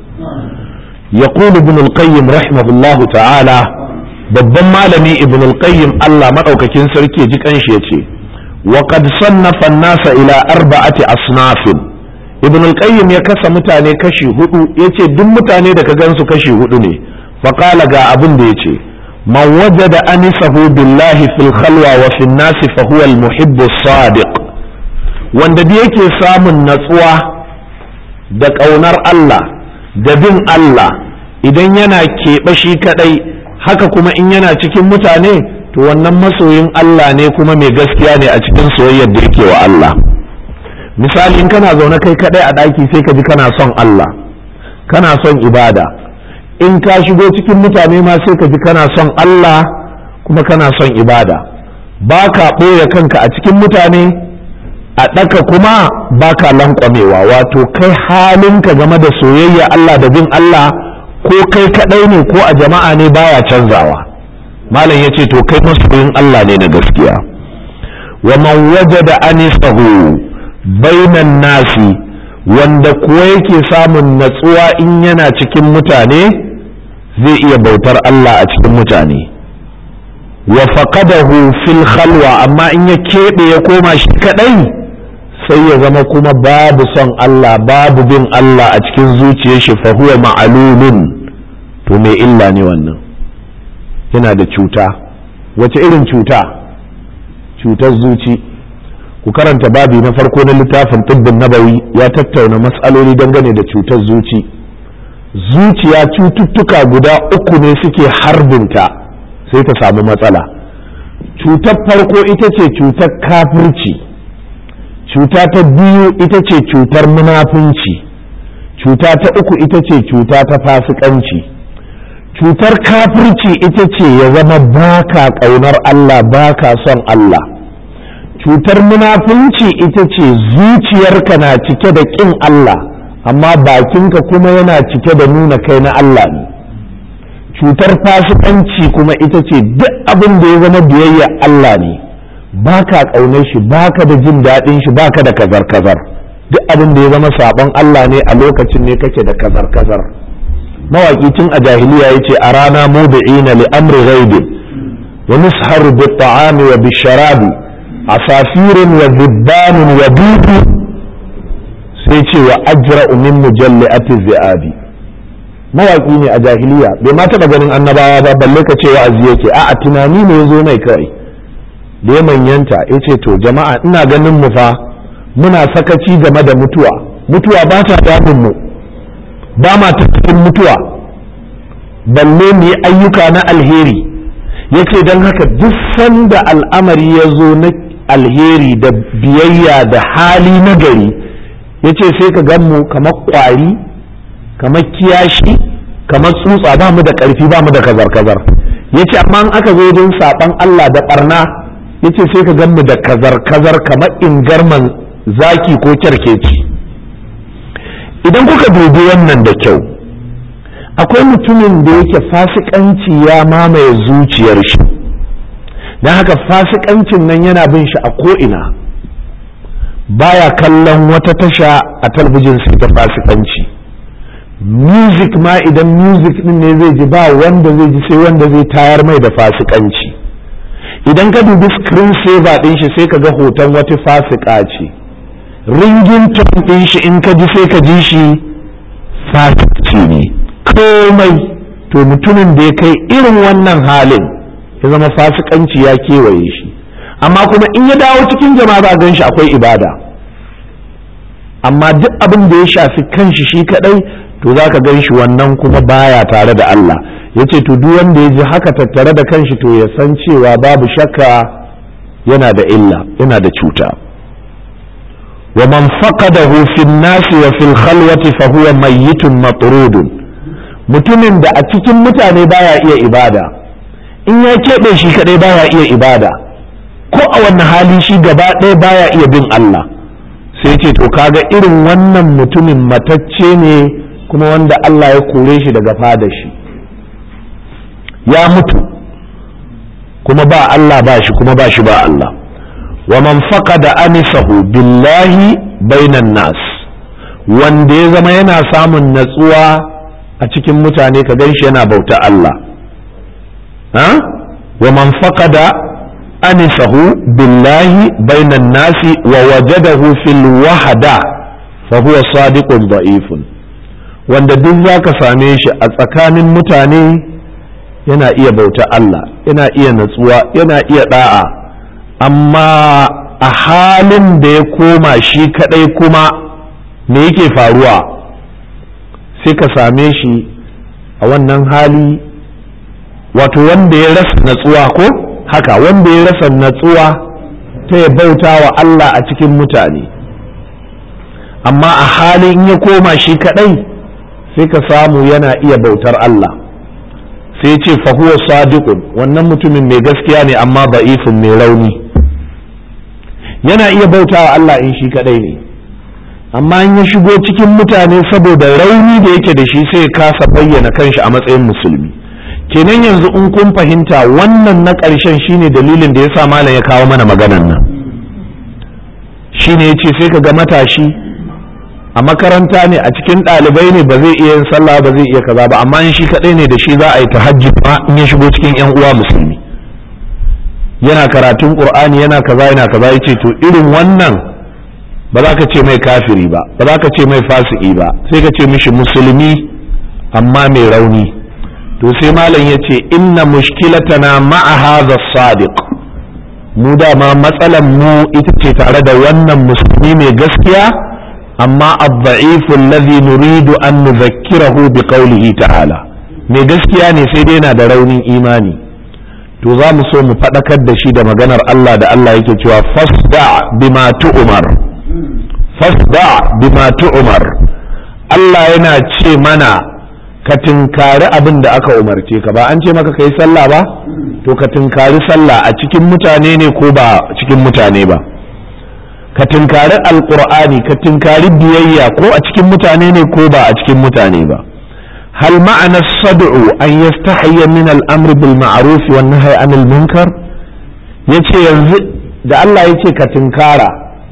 يقول ابن القيم رحمه الله ta'ala babban malami ibn al-qayyim Allah madaukakin sarki ji kanshi yace wa qad sannafa an-nasa ila arba'ati asnafin ibn al-qayyim ya kasa mutane kashi hudu yace duk mutane da ka gansu kashi hudu ne fa qala ga abin da yace man wajada anisahu billahi fil khalwa wa fil nasi fa huwa al-muhibbu sadiq wanda da yake samun natsuwa da kaunar Allah da bin Allah idan yana keɓe shi kadai haka kuma in yana cikin mutane to wannan masoyin Allah ne kuma mai gaskiya ne a cikin soyayyar da yake wa Allah misali in kana zaune kai kadai a ɗaki sai ka ji kana son Allah kana son ibada in ka shigo cikin mutane ma sai ka ji kana son Allah kuma kana son ibada ba ka ɓoye kanka a cikin mutane a ɗaka kuma ba ka lankwamewa wato kai halinka game da soyayya Allah da bin Allah ko kai kadai ne ko a jama'a ne baya canzawa malam yace to kai masoyin Allah ne na gaskiya wa man wajada anisahu bainan nasi wanda kuwa yake samun natsuwa in yana cikin mutane zai iya bautar Allah a cikin mutane wa faqadahu fil khalwa amma in ya keɓe ya koma shi kadai sai ya zama kuma babu son Allah babu bin Allah a cikin zuciyar shi fa huwa ma'lumun to mai illa ne wannan yana da cuta wace irin cuta cutar zuci ku karanta babi na farko na littafin tibbin nabawi ya tattauna matsaloli dangane da cutar zuci zuciya cututtuka guda uku ne suke harbinta sai ta samu matsala cutar farko ita ce cutar kafirci cuta ta biyu ita ce cutar munafunci cuta ta uku ita ce cuta ta fasikanci cutar kafirci ita ce ya zama baka ƙaunar Allah baka son Allah cutar munafunci ita ce zuciyarka na cike da ƙin Allah amma bakinka kuma yana cike da nuna kai na Allah ne cutar fasikanci kuma ita ce duk abin da ya zama biyayya Allah ne baka ƙaunar shi baka da jin daɗin shi baka da kazar-kazar duk abin da ya zama saɓon Allah ne a lokacin ne kake da kazar-kazar mawaƙi tun a jahiliya ya ce a rana mubi'ina li amri ghaibin wa nusharu bi ta'ami wa bi sharabi asafirin wa zibbanin wa dubu sai ce wa ajra'u min mujalli'ati zi'abi mawaƙi ne a jahiliya bai ma taɓa ganin annabawa ba balle ka ce wa'azi yake a'a tunani ne ya zo mai kawai da ya manyanta ya ce to jama'a ina ganin mu fa muna sakaci game da mutuwa mutuwa ba ta damun mu ba ma ta cikin mutuwa balle mu yi ayyuka na alheri ya ce don haka duk sanda al'amari ya zo na alheri da biyayya da hali na gari ya ce sai ka gan mu kamar kwari kamar kiyashi kamar tsutsa ba mu da ƙarfi ba mu da kazar-kazar ya ce amma aka zo wajen saɓan Allah da ɓarna ya ce sai ka gan mu da kazar-kazar kamar ingarman zaki ko kyarkeci idan kuka dubi wannan da kyau akwai mutumin da yake fasikanci ya mamaye zuciyar shi don haka fasikancin nan yana bin shi a ko'ina baya kallon wata tasha a talbijin sai ta fasikanci music ma idan music din ne zai ji ba wanda zai ji sai wanda zai tayar mai da fasikanci idan ka dubi screen saver din shi sai ka ga hoton wata fasika ce ringin ton din shi in ka ji sai ka ji shi fasici ne komai to mutumin da ya kai irin wannan halin ya zama fasikanci ya kewaye shi amma kuma in ya dawo cikin jama'a za gan shi akwai ibada amma duk abin da ya shafi kanshi shi kadai to za ka gan shi wannan kuma baya tare da Allah ya ce to duk wanda ya ji haka tattare da kanshi to ya san cewa babu shakka yana da illa yana da cuta wa man faqadahu fi nasi wa fil khalwati fa huwa mayyitun matrudun mutumin da a cikin mutane baya iya ibada in ya keɓe shi kaɗai baya iya ibada ko a wani hali shi gaba ɗaya baya iya bin Allah sai ce to kaga irin wannan mutumin matacce ne kuma wanda Allah ya kore shi daga fada shi ya mutu kuma ba Allah ba shi kuma ba shi ba Allah wa man faqada anisahu billahi bainan nas wanda ya zama yana samun natsuwa a cikin mutane ka gan shi yana bauta Allah ha wa man faqada anisahu billahi bainan nasi wa wajadahu fil wahda fa huwa sadiqun da'ifun wanda duk zaka same shi a tsakanin mutane yana iya bauta Allah yana iya natsuwa yana iya da'a amma a halin da ya koma shi kadai kuma me yake faruwa sai ka same shi a wannan hali wato wanda ya rasa natsuwa ko haka wanda ya rasa natsuwa ta ya bauta wa Allah a cikin mutane amma a halin ya koma shi kadai sai ka samu yana iya bautar Allah sai ce fahuwa sadiqun wannan mutumin mai gaskiya ne amma ba'ifin mai rauni yana iya bauta wa Allah in shi kadai ne amma in ya shigo cikin mutane saboda rauni da yake da shi sai ya kasa bayyana kanshi a matsayin musulmi kenan yanzu in kun fahimta wannan na ƙarshen shine dalilin da ya sa malam ya kawo mana maganan nan shine ya ce sai ka ga matashi a makaranta ne a cikin ɗalibai ne ba zai iya yin sallah ba zai iya kaza ba amma in shi kaɗai ne da shi za a yi tahajjud ma in ya shigo cikin yan uwa musulmi yana karatun qur'ani yana kaza yana kaza yace to irin wannan ba za ka ce mai kafiri ba ba za ka ce mai fasiki ba sai ka ce mishi musulmi amma mai rauni to sai malam ya ce inna mushkilatana ma'a hadha sadiq mu dama matsalan mu ita ce tare da wannan musulmi mai gaskiya amma ad-da'ifu alladhi nuridu an nudhakkirahu bi qawlihi ta'ala mai gaskiya ne sai dai yana da raunin imani to za mu so mu faɗakar da shi da maganar Allah da Allah yake cewa fasda bima tu'mar fasda bima tu'mar Allah yana ce mana ka tinkari abin da aka umarce ka ba an ce maka kai sallah ba to ka tinkari sallah a cikin mutane ne ko ba cikin mutane ba ka tinkari alqur'ani ka tinkari biyayya ko a cikin mutane ne ko ba a cikin mutane ba hal ma'ana sad'u an yastahiyya min al-amr bil ma'ruf wan nahy anil munkar yace yanzu da Allah yace ka tinkara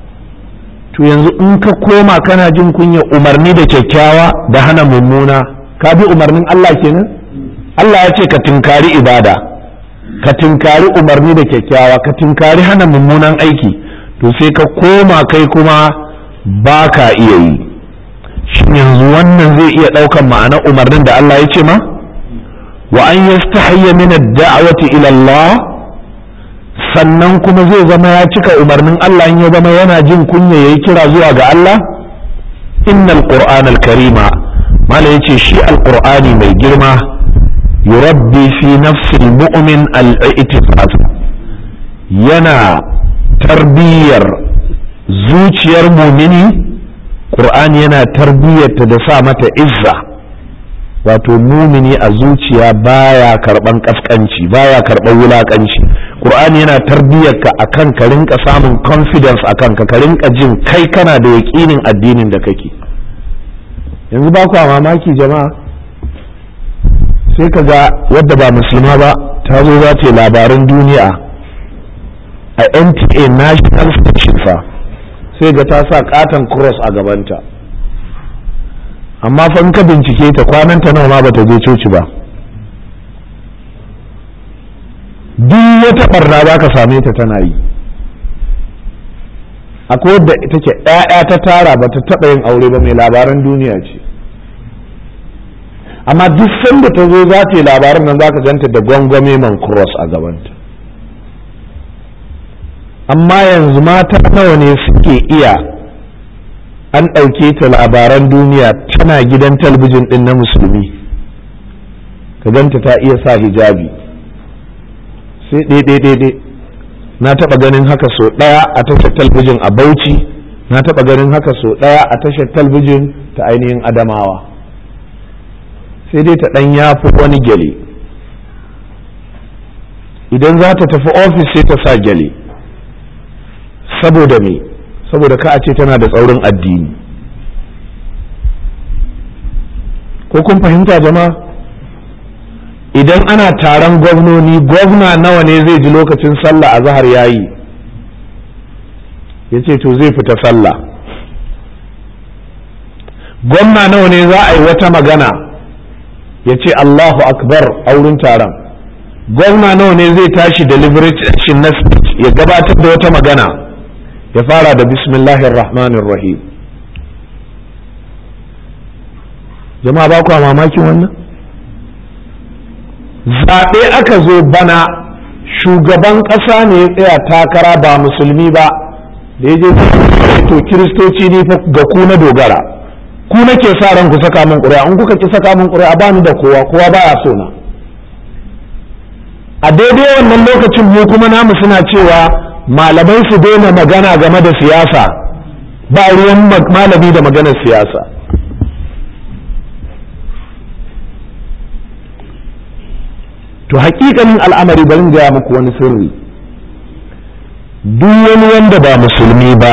to yanzu in ka koma kana jin kunya umarni da kyakkyawa da hana mummuna ka bi umarnin Allah kenan Allah ya ce ka tinkari ibada ka tinkari umarni da kyakkyawa ka tinkari hana mummunan aiki to sai ka koma kai kuma ba ka iya yi shin yanzu wannan zai iya ɗaukan ma'anar umarnin da Allah ya ce ma wa an yastahiyya min ad-da'wati ila Allah sannan kuma zai zama ya cika umarnin Allah in ya zama yana jin kunya yayi kira zuwa ga Allah innal qur'anal karima mala yace shi alqur'ani mai girma yurabbi fi nafsil mu'min al-i'tifaz yana tarbiyyar zuciyar mumini qur'ani yana tarbiyyarta da sa mata izza wato mumini a zuciya baya karban kaskanci baya karban wulakanci qur'ani yana tarbiyyarka akan ka rinka samun confidence akan ka ka rinka jin kai kana da yaƙinin addinin da kake yanzu ba kwa mamaki jama'a sai ka ga wadda ba musulma ba ta zo za ta labaran duniya a nta national station fa sai ga ta sa katon cross a gabanta amma fa in ka bincike ta kwananta nawa ma bata je coci ba duk wata barna za ka same ta tana yi akwai wadda ita ce ‘ya'ya ta tara ba ta taɓa yin aure ba mai labaran duniya ce amma duk sanda ta zo za ta yi labaran nan za ka ganta da gwangwame man cross a gabanta amma yanzu mata nawa ne suke iya an ɗauke ta labaran duniya tana gidan talbijin ɗin na musulmi ka ganta ta iya sa hijabi sai ɗaiɗaiɗaiɗai na taɓa ganin haka so ɗaya a tashar talbijin a bauchi na taɓa ganin haka so ɗaya a tashar talbijin ta ainihin adamawa sai dai ta ɗan yafi wani gyale idan za ta tafi ofis sai ta sa gyale saboda me saboda ka a ce tana da tsaurin addini ko kun fahimta jama'a idan ana taron gwamnoni gwamna nawa ne zai ji lokacin sallah a zahar yayi ya ce to zai fita sallah gwamna nawa ne za a yi wata magana ya ce allahu akbar a wurin taron gwamna nawa ne zai tashi deliberation na speech ya gabatar da wata magana ya fara da bismillahir rahmanir rahim jama'a ba ku mamakin wannan zaɓe aka zo bana shugaban ƙasa ne ya tsaya takara ba musulmi ba da ya je to kiristoci ne ga ku na dogara ku nake sa ran ku saka min ƙuri'a in kuka ki saka min ƙuri'a ba ni da kowa kowa baya so na a daidai wannan lokacin mu kuma namu suna cewa malamai su daina magana game da siyasa ba ruwan malami da maganar siyasa to hakikanin al'amari bari gaya muku wani sirri duk wani wanda ba musulmi ba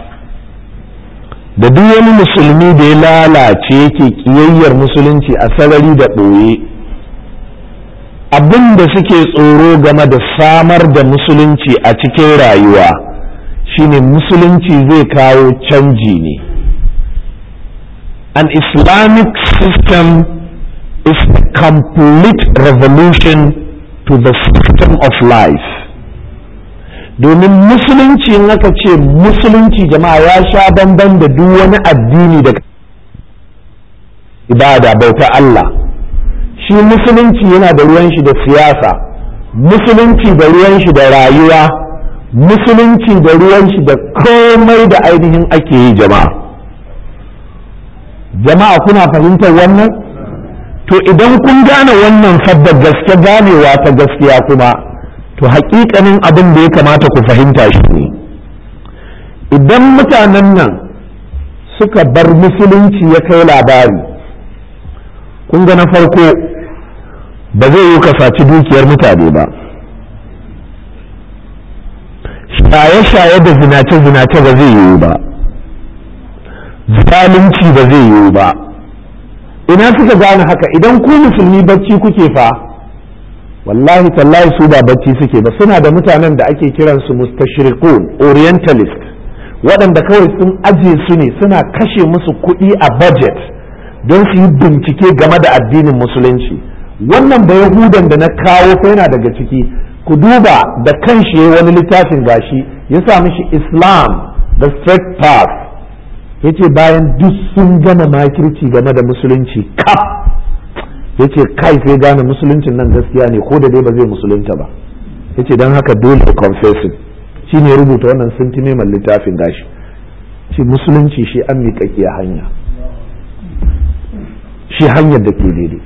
da duk wani musulmi da ya lalace yake kiyayyar musulunci a sarari da ɓoye abin da suke tsoro game da samar da musulunci a cikin rayuwa shine musulunci zai kawo canji ne an islamic system is a complete revolution to the system of life domin musulunci in aka ce musulunci jama'a ya sha bamban da duk wani addini da ibada bauta Allah shi musulunci yana da ruwan shi da siyasa musulunci da ruwan shi da rayuwa musulunci da ruwan shi da komai da ainihin ake yi jama'a jama'a kuna fahimtar wannan to idan kun gane wannan fadda gaske ganewa ta gaskiya kuma to hakikanin abin da ya kamata ku fahimta shi ne idan mutanen nan suka bar musulunci ya kai labari kun ga na farko ba zai yi ka saci dukiyar mutane ba shaye-shaye da zinace-zinace ba zai yiwu ba zalunci ba zai yiwu ba ina suka gane haka idan ku musulmi bacci kuke fa wallahi tallahi su ba bacci suke ba suna da mutanen da ake kiransu mustashriqun orientalist waɗanda kawai sun aje su ne suna kashe musu kuɗi a budget don su yi bincike game da addinin musulunci wannan da yahudan da na kawo fa yana daga ciki ku duba da kanshi wani littafin gashi ya sa mishi islam the straight path yace bayan duk sun gama makirci game da musulunci kaf yace kai sai gane musuluncin nan gaskiya ne ko da dai ba zai musulunta ba yace don haka dole confessing shi ne rubuta wannan sintime mai littafin gashi shi musulunci shi an miƙaƙiya hanya shi hanyar da ke daidai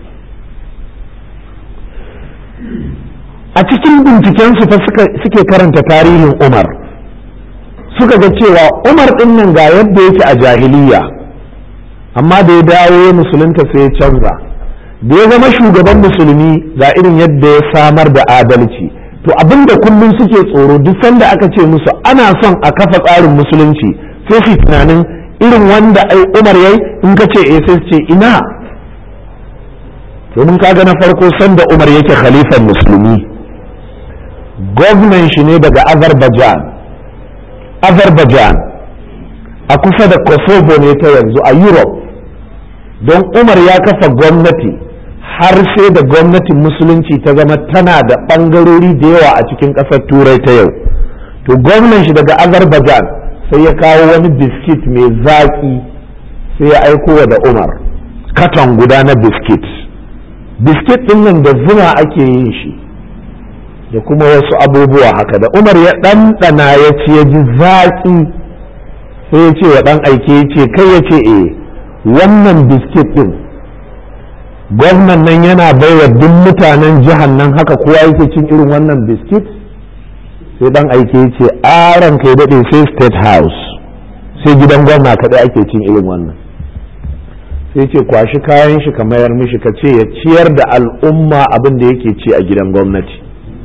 a cikin bincikensu fa suke karanta tarihin umar suka ga cewa umar ɗin nan ga yadda yake a jahiliya amma da ya dawo ya musulunta sai ya canza da ya zama shugaban musulmi ga irin yadda ya samar da adalci to abinda kullum suke tsoro duk sanda aka ce musu ana son a kafa tsarin musulunci sai su tunanin irin wanda ai umar yayi in ka ce eh sai ce ina domin kaga na farko sanda umar yake khalifan musulmi gwamnan shi ne daga azerbaijan azerbaijan a kusa da kosovo ne ta yanzu a europe don umar ya kafa gwamnati har sai da gwamnatin musulunci ta zama tana da ɓangarori da yawa a cikin ƙasar turai ta yau to gwamnan shi daga azerbaijan sai ya kawo wani biskit mai zaƙi sai ya aiko wa da umar katon guda na biskit biskit ɗin nan da zuma ake yin shi da kuma wasu abubuwa haka da umar ya ɗanɗana ya ce ya ji zaƙi sai ya ce wa ɗan aike ya ce kai ya ce eh wannan biskit ɗin gwamnan nan yana baiwa duk mutanen jihar nan haka kowa yake cin irin wannan biskit sai ɗan aike ya ce aron kai daɗe sai state house sai gidan gwamna kaɗai ake cin irin wannan sai ce kwashi kayan shi ka mayar mishi ka ce ya ciyar da al'umma abin da yake ci a gidan gwamnati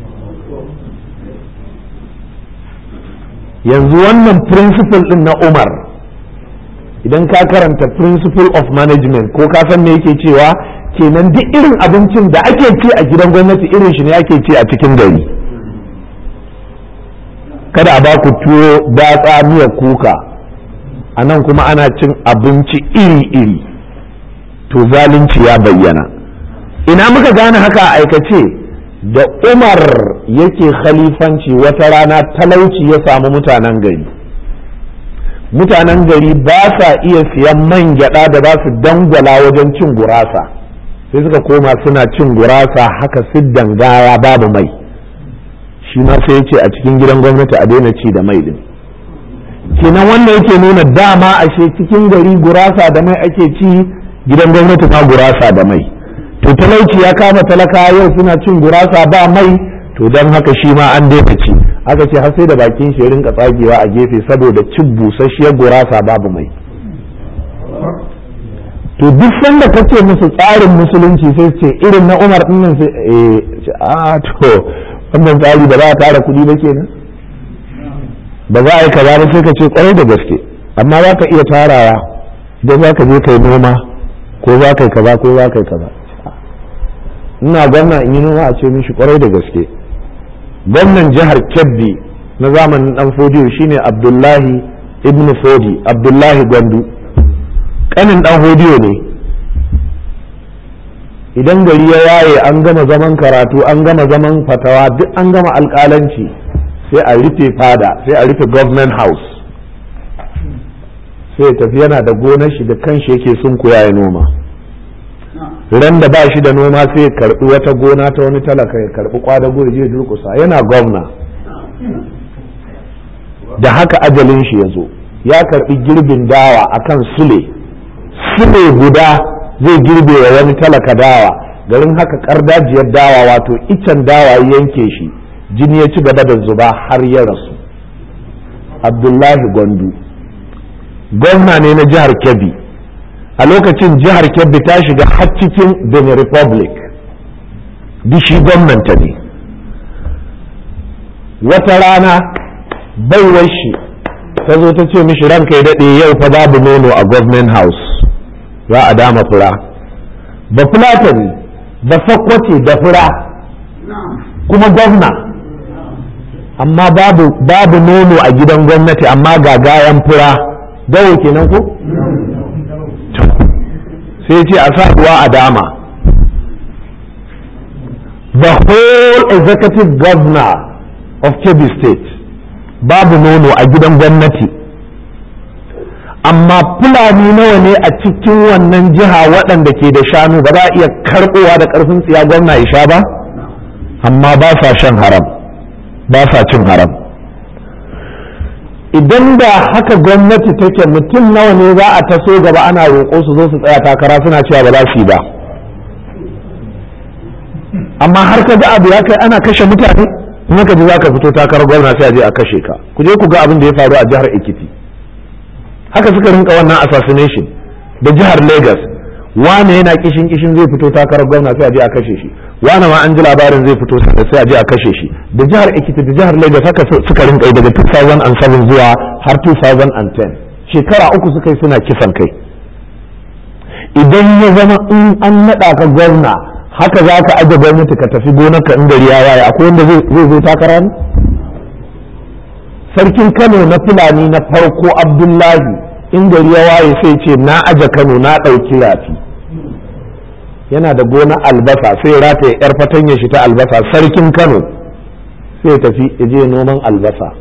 yanzu wannan principle din na umar idan ka karanta principle of management ko ka san me yake cewa kenan duk irin abincin da ake ci a gidan gwamnati irin shi ne ake ci a cikin gari kada a baku tuwo datsa miya kuka a nan kuma ana cin abinci iri-iri to zalunci ya bayyana ina muka gane haka a aikace da umar yake khalifanci wata rana talauci ya samu mutanen gari mutanen gari ba sa iya siyan man gyada da za su dangwala wajen cin gurasa sai suka koma suna cin gurasa haka siddan gaya babu mai shi ma sai ce a cikin gidan gwamnati a daina ci da mai din kenan wanda yake nuna dama ashe cikin gari gurasa da mai ake ci gidan gwamnati ma gurasa da mai to talauci ya kama talaka yau suna cin gurasa ba mai to don haka shi ma an daina ci aka ce har sai da bakin shi rinka tsagewa a gefe saboda cin busasshiyar gurasa babu mai to duk sanda kace musu tsarin musulunci sai ce irin na Umar din nan sai eh a to wannan tsari ba za a tara kuɗi ba kenan ba za a yi kaza ba sai ka ce kwarai da gaske amma za ka iya tarawa idan za ka je kai noma ko za ka yi kaza ko za ka yi kaza ina gwamna in yi noma a ce mishi kwarai da gaske gwamnan jihar kebbi na zamanin dan fodiyo shine abdullahi ibn fodi abdullahi gwandu kanin dan fodiyo ne idan gari ya yaye an gama zaman karatu an gama zaman fatawa duk an gama alkalanci sai a rufe fada sai a rufe government house sai tafi yana da gonar shi da kanshi yake sun koya ya noma ran da ba shi da noma sai ya karbi wata gona ta wani talaka ya karbi kwadago ya je durkusa yana gwamna da haka ajalin shi ya zo ya karbi girbin dawa akan sule sule guda zai girbe wa wani talaka dawa garin haka kardajiyar dawa wato icen dawa yanke shi jini ya ci gaba da zuba har ya rasu abdullahi gwandu gwamna ne na jihar kebbi a lokacin jihar kebbi ta shiga har cikin benin republic shi gwamnanta ne wata rana baiwar shi ta zo ta ce mishi ranka ya daɗe yau fa babu nono a government house za a dama fura ba fulatani ba sakwace da fura kuma gwamna amma babu babu nono a gidan gwamnati amma ga gayan fura dawo kenan ko sai ce a sa ruwa a dama the whole executive governor of Kebbi state babu nono a gidan gwamnati amma fulani nawa ne a cikin wannan jiha waɗanda ke da shanu ba za a iya karɓowa da ƙarfin tsiya gwamna ya sha ba amma ba sa shan haram ba sa cin haram idan da haka gwamnati take mutum nawa ne za a taso gaba ana roƙo su zo su tsaya takara suna cewa ba za su yi ba amma har ka ga abu ya kai ana kashe mutane in ka ji za ka fito takarar gwamna sai a je a kashe ka ku je ku ga abin da ya faru a jihar Ekiti haka suka rinka wannan assassination da jihar Lagos wane yana kishin kishin zai fito takarar gwamna sai a je a kashe shi wane ma an ji labarin zai fito sai a je a kashe shi da jihar Ekiti da jihar Lagos haka suka rinka yi daga 2007 zuwa har 2010 shekara uku suka yi suna kisan kai idan ya zama in an naɗa ka gwamna haka za ka aje gwamnati ka tafi gonarka in gari ya waye akwai wanda zai zo takara ne sarkin kano na fulani na farko abdullahi in gari ya waye sai ce na aje kano na ɗauki rafi yana da gona albasa sai rataye yar fatanya shi ta albasa sarkin kano sai tafi ya je noman albasa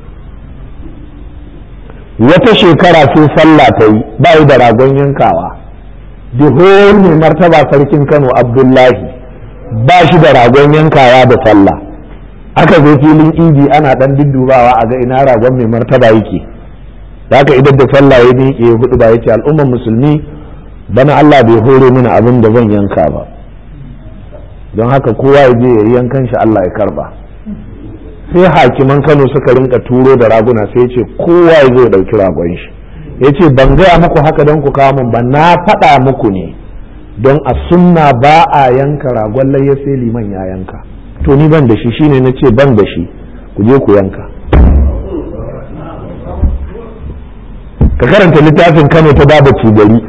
wata shekara sai sallah ta yi ba da ragon yankawa dihol mai martaba sarkin kano abdullahi ba shi da ragon yankawa da sallah aka zo filin idi ana dan duddubawa a ga ina ragon mai martaba yake haka idan da sallah ya miƙe hudu ba yace al'ummar musulmi bana Allah bai hore mini abin da zan yanka ba don haka kowa ya je ya yi yankan shi Allah ya karba sai hakiman Kano suka rinka turo da raguna sai ce kowa ya zo ya dauki ragon shi ya ce ban gaya muku haka don ku kawo min ba na faɗa muku ne don a sunna ba a yanka ragon layya sai liman ya yanka to ni ban da shi shine na ce ban da shi ku je ku yanka ka karanta littafin kano ta baba gari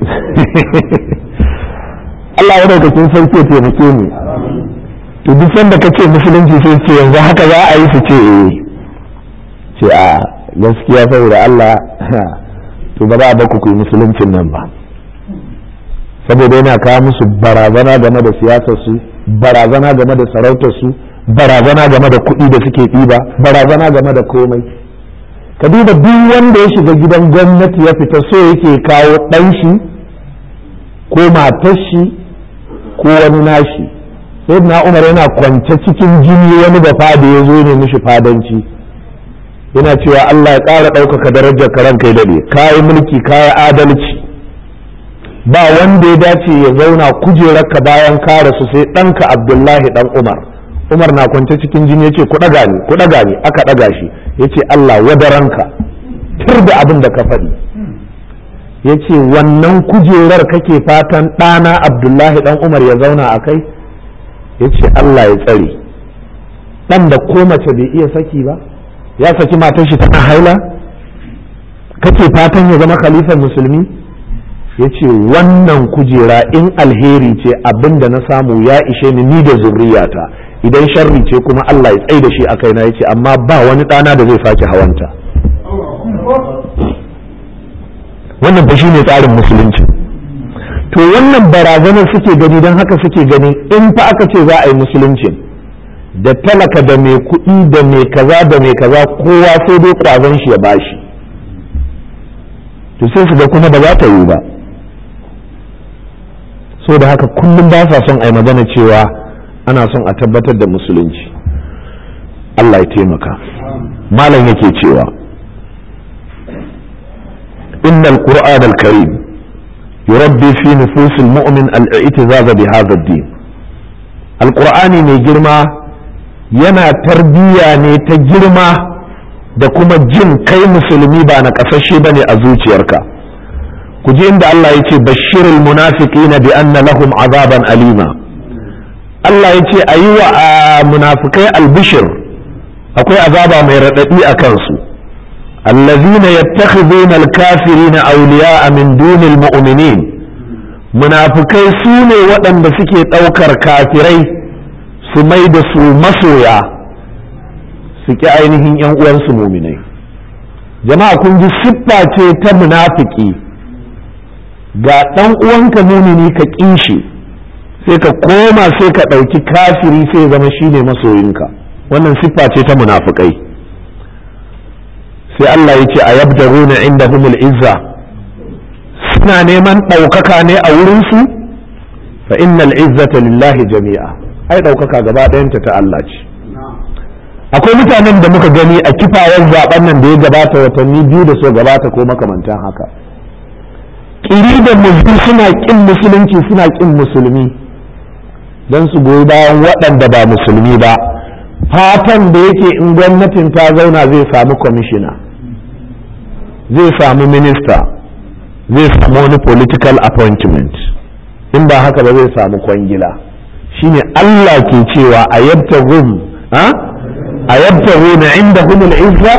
Allah ya daukakin sarki ya taimake ni to duk sanda ka ce musulunci sai ce yanzu haka za a yi su ce eh ce a gaskiya saboda Allah to ba za a baku ku yi musuluncin nan ba saboda yana kawo musu barazana game da siyasar su barazana game da sarautar su barazana game da kuɗi da suke ɗiba barazana game da komai ka duba duk wanda ya shiga gidan gwamnati ya fita so yake kawo ɗan shi ko matar shi ko wani nashi sai na umar yana kwance cikin jini wani da fada ya zo ne mishi fadanci yana cewa Allah ya ƙara ɗaukaka darajar ka ranka ya daɗe kayi mulki kayi adalci ba wanda ya dace ya zauna kujerarka bayan ka rasu sai ɗanka abdullahi ɗan umar umar na kwance cikin jini ya ce ku ɗaga ni ku ɗaga ni aka ɗaga shi ya ce Allah wadaranka tur da abin da ka faɗi ya ce wannan kujerar kake fatan ɗana abdullahi ɗan umar ya zauna a kai ya ce Allah ya tsare ɗan da ko mace bai iya saki ba ya saki matar shi tana haila kake fatan ya zama khalifar musulmi ya ce wannan kujera in alheri ce abin da na samu ya ishe ni ni da zurriyata idan sharri ce kuma Allah ya tsai da shi a kaina ya ce amma ba wani ɗana da zai sake hawanta wannan ba ne tsarin musulunci to wannan barazanar suke gani don haka suke gani in fa aka ce za a yi musulunci da talaka da mai kuɗi da mai kaza da mai kaza kowa sai dai ƙwazon shi ya bashi to sai su ga kuma ba za ta yi ba so da haka kullum ba sa son a yi magana cewa ana son a tabbatar da musulunci Allah ya taimaka malam yake cewa innal qur'an al-karim yurabbi fi nufus al-mu'min al-i'tizaz bi hadha ad-din al-qur'ani mai girma yana tarbiyya ne ta girma da kuma jin kai musulmi ba na kasashe bane a zuciyarka ku ji inda Allah ya ce bashirul munafiqina bi anna lahum azaban alima Allah ya ce a yi wa munafikai albishir akwai azaba mai raɗaɗi a kansu allazina yattakhiduna alkafirina awliya'a min dunil mu'minin munafikai su ne waɗanda suke ɗaukar kafirai su mai da su masoya su ki ainihin yan uwansu muminai jama'a kun ji siffa ce ta munafiki ga ɗan uwanka mumini ka ƙin shi sai ka koma sai ka ɗauki kafiri sai zama shi ne masoyinka wannan siffa ce ta munafukai sai Allah ya ce a yabdaruna inda humul izza suna neman ɗaukaka ne a wurinsu fa innal izzata lillahi jami'a ai ɗaukaka gaba ɗayanta ta Allah ce akwai mutanen da muka gani a kifayar zaben nan da ya gabata watanni biyu da so gabata ko makamantan haka ƙiri da musulmi suna ƙin musulunci suna ƙin musulmi don su goyi bayan waɗanda ba musulmi ba fatan da yake in gwamnatin ta zauna zai samu kwamishina zai samu minista zai samu wani political appointment in ba haka ba zai samu kwangila shine Allah ke cewa a yabta rum a yabta na inda humul izza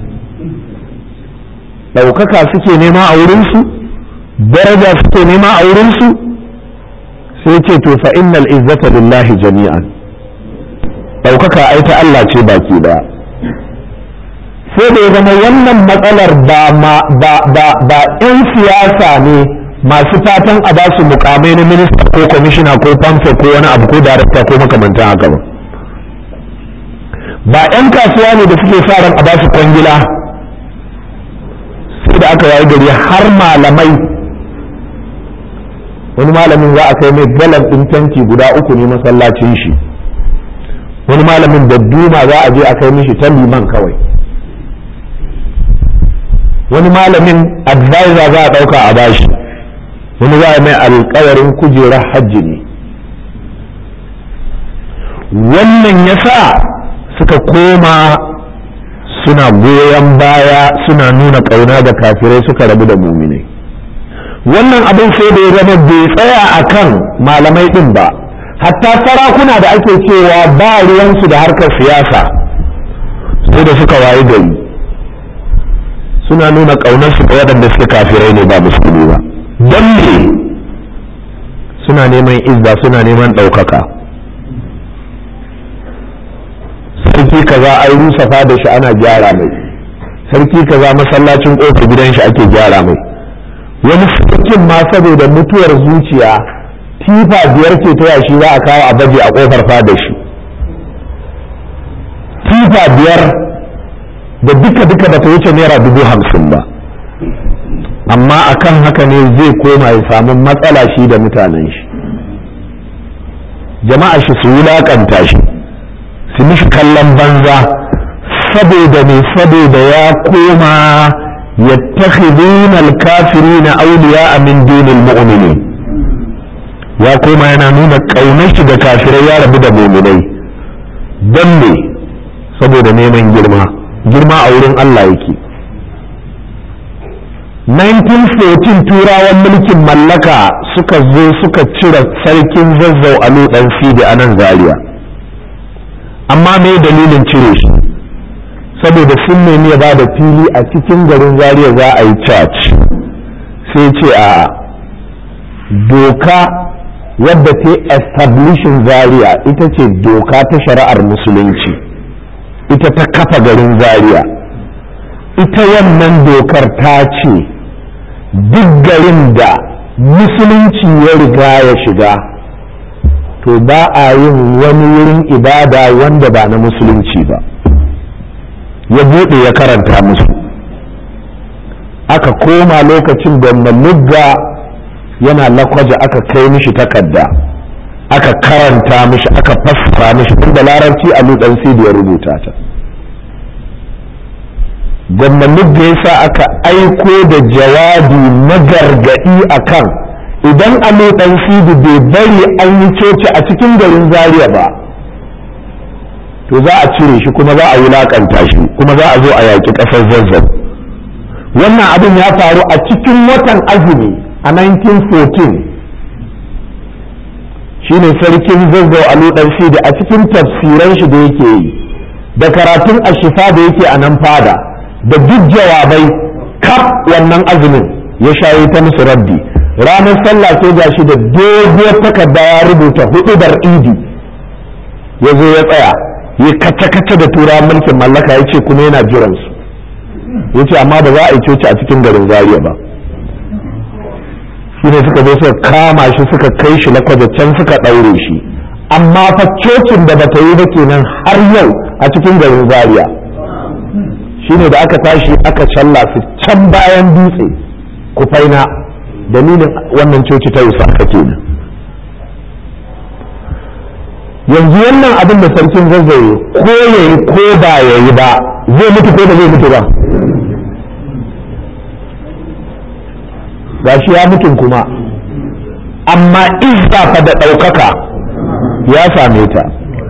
ɗaukaka suke nema a wurinsu daraja suke nema a wurinsu sai ce to fa innal izzata lillahi jami'an ɗaukaka ai ta Allah ce baki daya sai da ya zama wannan matsalar ba ma ba ba ba yan siyasa ne masu fatan a basu mukamai na minista ko kwamishina ko famfe ko wani abu ko darakta ko makamantan haka ba ba yan kasuwa ne da suke sa ran a basu kwangila sai da aka wayi gari har malamai wani malamin za a kai mai galan ɗin tanki guda uku ne masallacin shi wani malamin da duma za a je a kai mishi ta liman kawai wani malamin advisor za a ɗauka a bashi wani za a mai alkawarin kujerar hajji ne wannan ya sa suka koma suna goyon baya suna nuna ƙauna da kafirai suka rabu da muminai wannan abin sai da ya zama bai tsaya a kan malamai ɗin ba hatta sarakuna da ake cewa ba ruwansu da harkar siyasa sai da suka wayi gari suna nuna ƙaunarsu ga waɗanda suke kafirai ne ba musulmi ba don me suna neman izza suna neman ɗaukaka sarki kaza an rusa da shi ana gyara mai sarki kaza masallacin ƙofar gidan shi ake gyara mai wani sarkin ma saboda mutuwar zuciya tifa biyar ce ta yashi za a kawo a baje a ƙofar fada shi tifa biyar da duka duka bata wuce naira dubu hamsin ba amma akan haka ne zai koma ya samu matsala shi da mutanen shi jama'a shi su wulaƙanta shi su mishi kallon banza saboda ne saboda ya koma yattakhiduna al-kafirina awliya min dunil mu'minin ya koma yana nuna kaunar shi da kafirai ya rabu da mu'minai don ne saboda neman girma girma a wurin Allah yake 1914 turawan mulkin mallaka suka zo suka cire sarkin zazzau a dan sidi a nan zaria amma me dalilin cire shi saboda sun nemi ya ba da fili a cikin garin zaria za a yi church sai ce a doka wadda ta establishin zaria ita ce doka ta shari'ar musulunci ita ta kafa garin zaria ita wannan dokar ta ce duk garin da musulunci ya riga ya shiga to ba a yin wani wurin ibada wanda ba na musulunci ba ya buɗe ya karanta musu aka koma lokacin da lugga yana lakwaje aka kai mishi takarda aka karanta mishi aka fassara mishi inda larabci a lutsan da ya rubuta ta gwamnanin da ya sa aka aiko da jawabi na gargaɗi a kan idan alo ɗan sidi bai bari an yi coci a cikin garin zaria ba to za a cire shi kuma za a wulaƙanta shi kuma za a zo a yaƙi ƙasar zazzau wannan abin ya faru a cikin watan azumi a 1914 shine sarkin zazzau alo ɗan sidi a cikin tafsiran shi da yake yi da karatun ashifa da yake a nan fada da duk jawabai kaf wannan azumin ya shayi ta musu raddi ranar sallah sai ga shi da doguwar takarda ya rubuta hududar idi ya zo ya tsaya ya kace-kace da tura mulkin mallaka ya ce kuma yana jiransu ya ce amma ba za a yi coci a cikin garin zariya ba shi ne suka zo suka kama shi suka kai shi lakwaje can suka ɗaure shi amma fa cocin da bata yi ba kenan har yau a cikin garin zaria shine da aka tashi aka challa su can bayan dutse kufaina dalilin wannan coci ta yusa aka kenan yanzu wannan abin da sarkin zazzaye ko ya yi ko ba ya yi ba zai mutu ko da zai mutu ba gashi ya mutun kuma amma izza fa da ɗaukaka ya same ta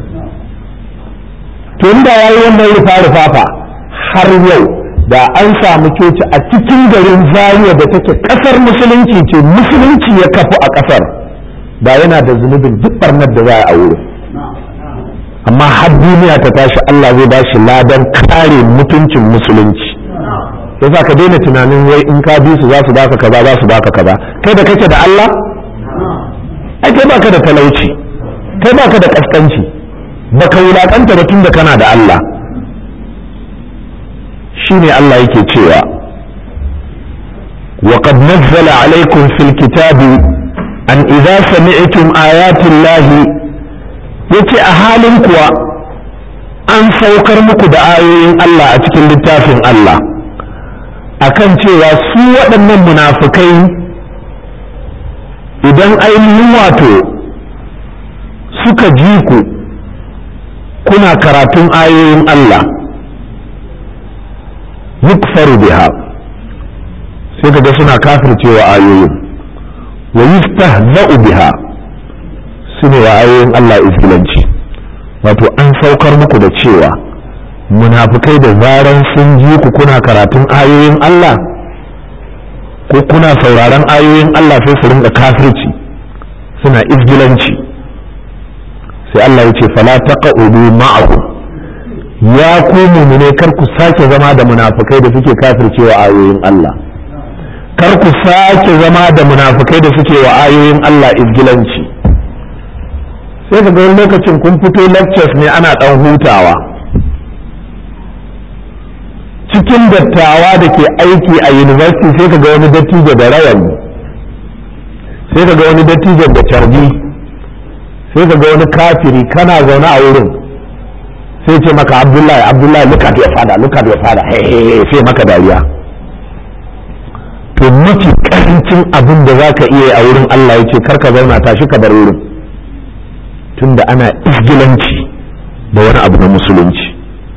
to inda ya yi wannan rufa-rufa fa har yau da an samu coci a cikin garin zariya da take kasar musulunci ce musulunci ya kafu a kasar da yana da zunubin duk barnar da za a wuri amma har duniya ta tashi Allah zai ba shi ladan kare mutuncin musulunci yasa ka daina tunanin wai in ka bi su za su baka kaza za su baka kaza kai da kake da Allah ai kai baka da talauci kai baka da kaskanci baka wulakanta ba tun da kana da Allah shine Allah yake cewa وقد نزل عليكم في الكتاب أن إذا سمعتم آيات الله yace a halin kuwa an saukar muku da ayoyin Allah a cikin littafin Allah akan cewa su waɗannan munafukai idan ainihin wato suka ji ku kuna karatun ayoyin Allah yukfaru biha sai kaga suna kafircewa ayoyin wa yustahza'u biha su ne wa ayoyin Allah izgilanci wato an saukar muku da cewa munafukai da zaran sun ji ku kuna karatun ayoyin Allah ko kuna sauraron ayoyin Allah sai su rinka kafirci suna izgilanci sai Allah ya ce fala taqa'udu ma'ahu ya ku mumune kar ku sake zama da munafukai da suke kafircewa ayoyin Allah kar ku sake zama da munafukai da suke wa ayoyin Allah izgilanci sai ka ga wani lokacin kun fito lectures ne ana dan hutawa cikin dattawa da ke aiki a university sai ka ga wani dattijo da rawani sai ka ga wani dattijo da carbi sai ka ga wani kafiri kana zaune a wurin sai ce maka abdullahi abdullahi look at your father look at your father hey, hey, hey, sai maka dariya to mafi karancin abin da za ka iya a wurin Allah ya ce karka zauna tashi ka bar wurin tunda ana isgilanci da wani abu na musulunci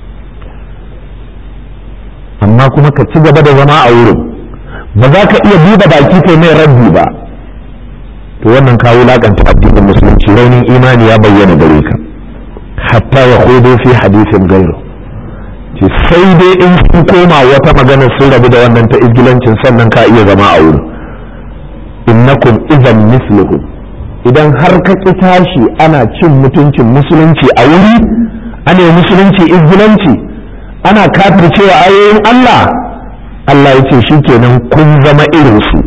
amma kuma ka ci gaba da zama a wurin ba za ka iya buɗe baki kai mai rabbi ba to wannan ka wulaƙanta addinin musulunci raunin imani ya bayyana gare ka hatta ya hudu fi hadisin gairu ce sai dai in sun koma wata magana sun rabu da wannan ta izgilancin sannan ka iya zama a wurin innakum idan misluhu idan har ka ƙi tashi ana cin mutuncin musulunci a wuri ana musulunci izgilanci ana kafircewa ayoyin Allah Allah ya ce shikenan kun zama irinsu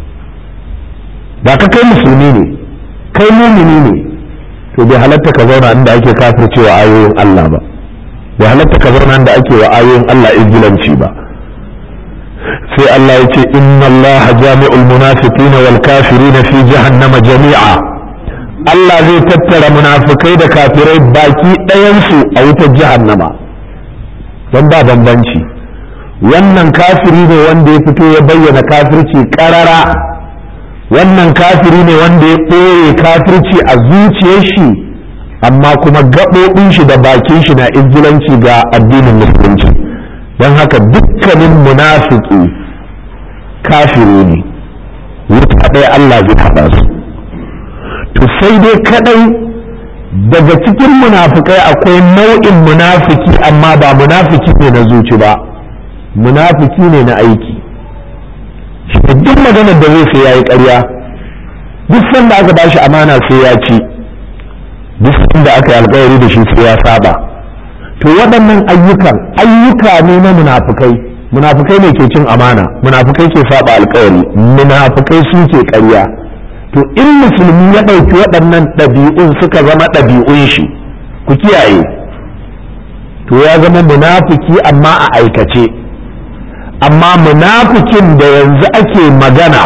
ba ka kai musulmi ne kai mumini ne to bai halatta ka zauna inda ake kafircewa ayoyin Allah ba bai halatta ka zauna inda ake wa ayoyin Allah izgilanci ba sai Allah ya ce inna Allah jami'ul munafiqina wal kafirina fi jahannama jami'a Allah zai tattara munafikai da kafirai baki ɗayansu a wutar jahannama don ba bambanci wannan kafiri ne wanda ya fito ya bayyana kafirci ƙarara wannan kafiri ne wanda ya ɓoye kafirci a zuciyar shi amma kuma gaɓoɓin shi da bakin shi na izgilanci ga addinin musulunci don haka dukkanin munafiki kafiri ne wuta ɗaya Allah zai haɗa su to sai dai kadai daga cikin munafikai akwai nau'in munafiki amma ba munafiki ne na zuci ba munafiki ne na aiki shi duk maganar da zai sai ya yi ƙarya duk sanda aka bashi amana sai ya ci duk sanda aka yi alkawari da shi sai ya saba to waɗannan ayyukan ayyuka ne na munafikai munafikai ne ke cin amana munafikai ke saba alkawari munafikai su ke ƙarya to in musulmi ya ɗauki waɗannan ɗabi'un suka zama ɗabi'un shi ku kiyaye to ya zama munafiki amma a aikace amma munafikin da yanzu ake magana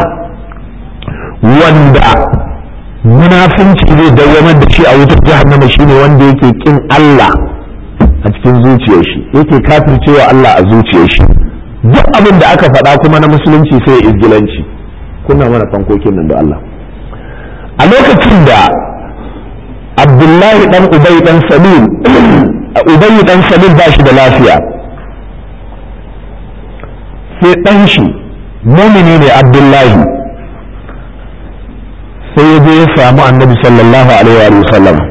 wanda munafinci zai dawamar da shi a wutar jahannama shine wanda yake kin Allah a cikin zuciyar shi yake kafircewa Allah a zuciyar shi duk abin da aka faɗa kuma na musulunci sai ya izgilanci kuna mana fankokin nan da Allah a lokacin da abdullahi dan ubay dan salim ubay dan salim ba shi da lafiya sai dan shi mumini ne abdullahi sai ya je ya samu annabi sallallahu alaihi wa sallam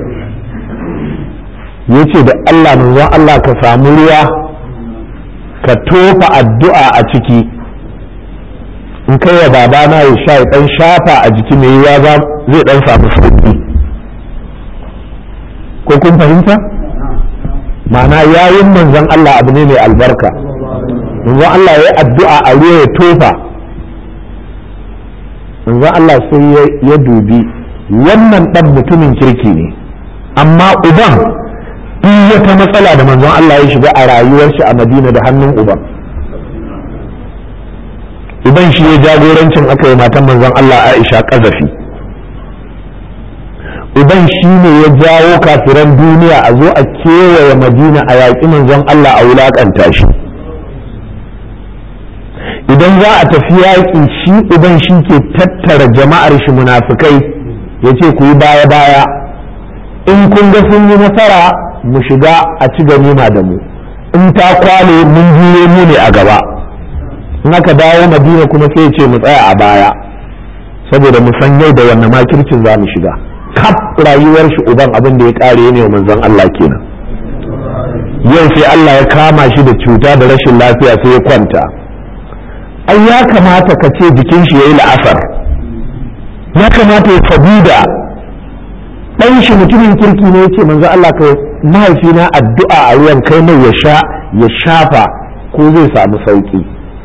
ya ce da Allah manzon Allah ka samu ruwa ka tofa addu'a a ciki in kai wa babana ya sha ya dan shafa a jiki mai yiwa zai dan samu sauki ko kun fahimta ma'ana yayin manzon Allah abu ne mai albarka manzon Allah ya yi addu'a a ruwa ya tofa manzon Allah sai ya dubi wannan dan mutumin kirki ne amma uban duk wata matsala da manzon Allah ya shiga a rayuwar shi a Madina da hannun uban uban shi ya jagorancin aka yi matan manzon Allah Aisha kazafi uban shi ne ya jawo kafiran duniya a zo a kewaye madina a yaƙi manzon Allah a wulaƙanta shi idan za a tafi yaƙi shi uban shi ke tattara jama'ar shi munafukai ya ce ku yi baya-baya in kun ga sun yi nasara mu shiga a ci ganima da mu in ta kwale mun juye mu ne a gaba in aka dawo madina kuma sai ya ce mu tsaya a baya saboda mu san yau da wannan makircin za mu shiga kaf rayuwar shi uban abin da ya kare ne wa manzon Allah kenan yau sai Allah ya kama shi da cuta da rashin lafiya sai ya kwanta ai ya kamata ka ce jikin shi yayi la'asar ya kamata ya sabida dan shi mutumin kirki ne yace manzo Allah kai mahaifina addu'a a ruwan kai mai ya sha ya shafa ko zai samu sauki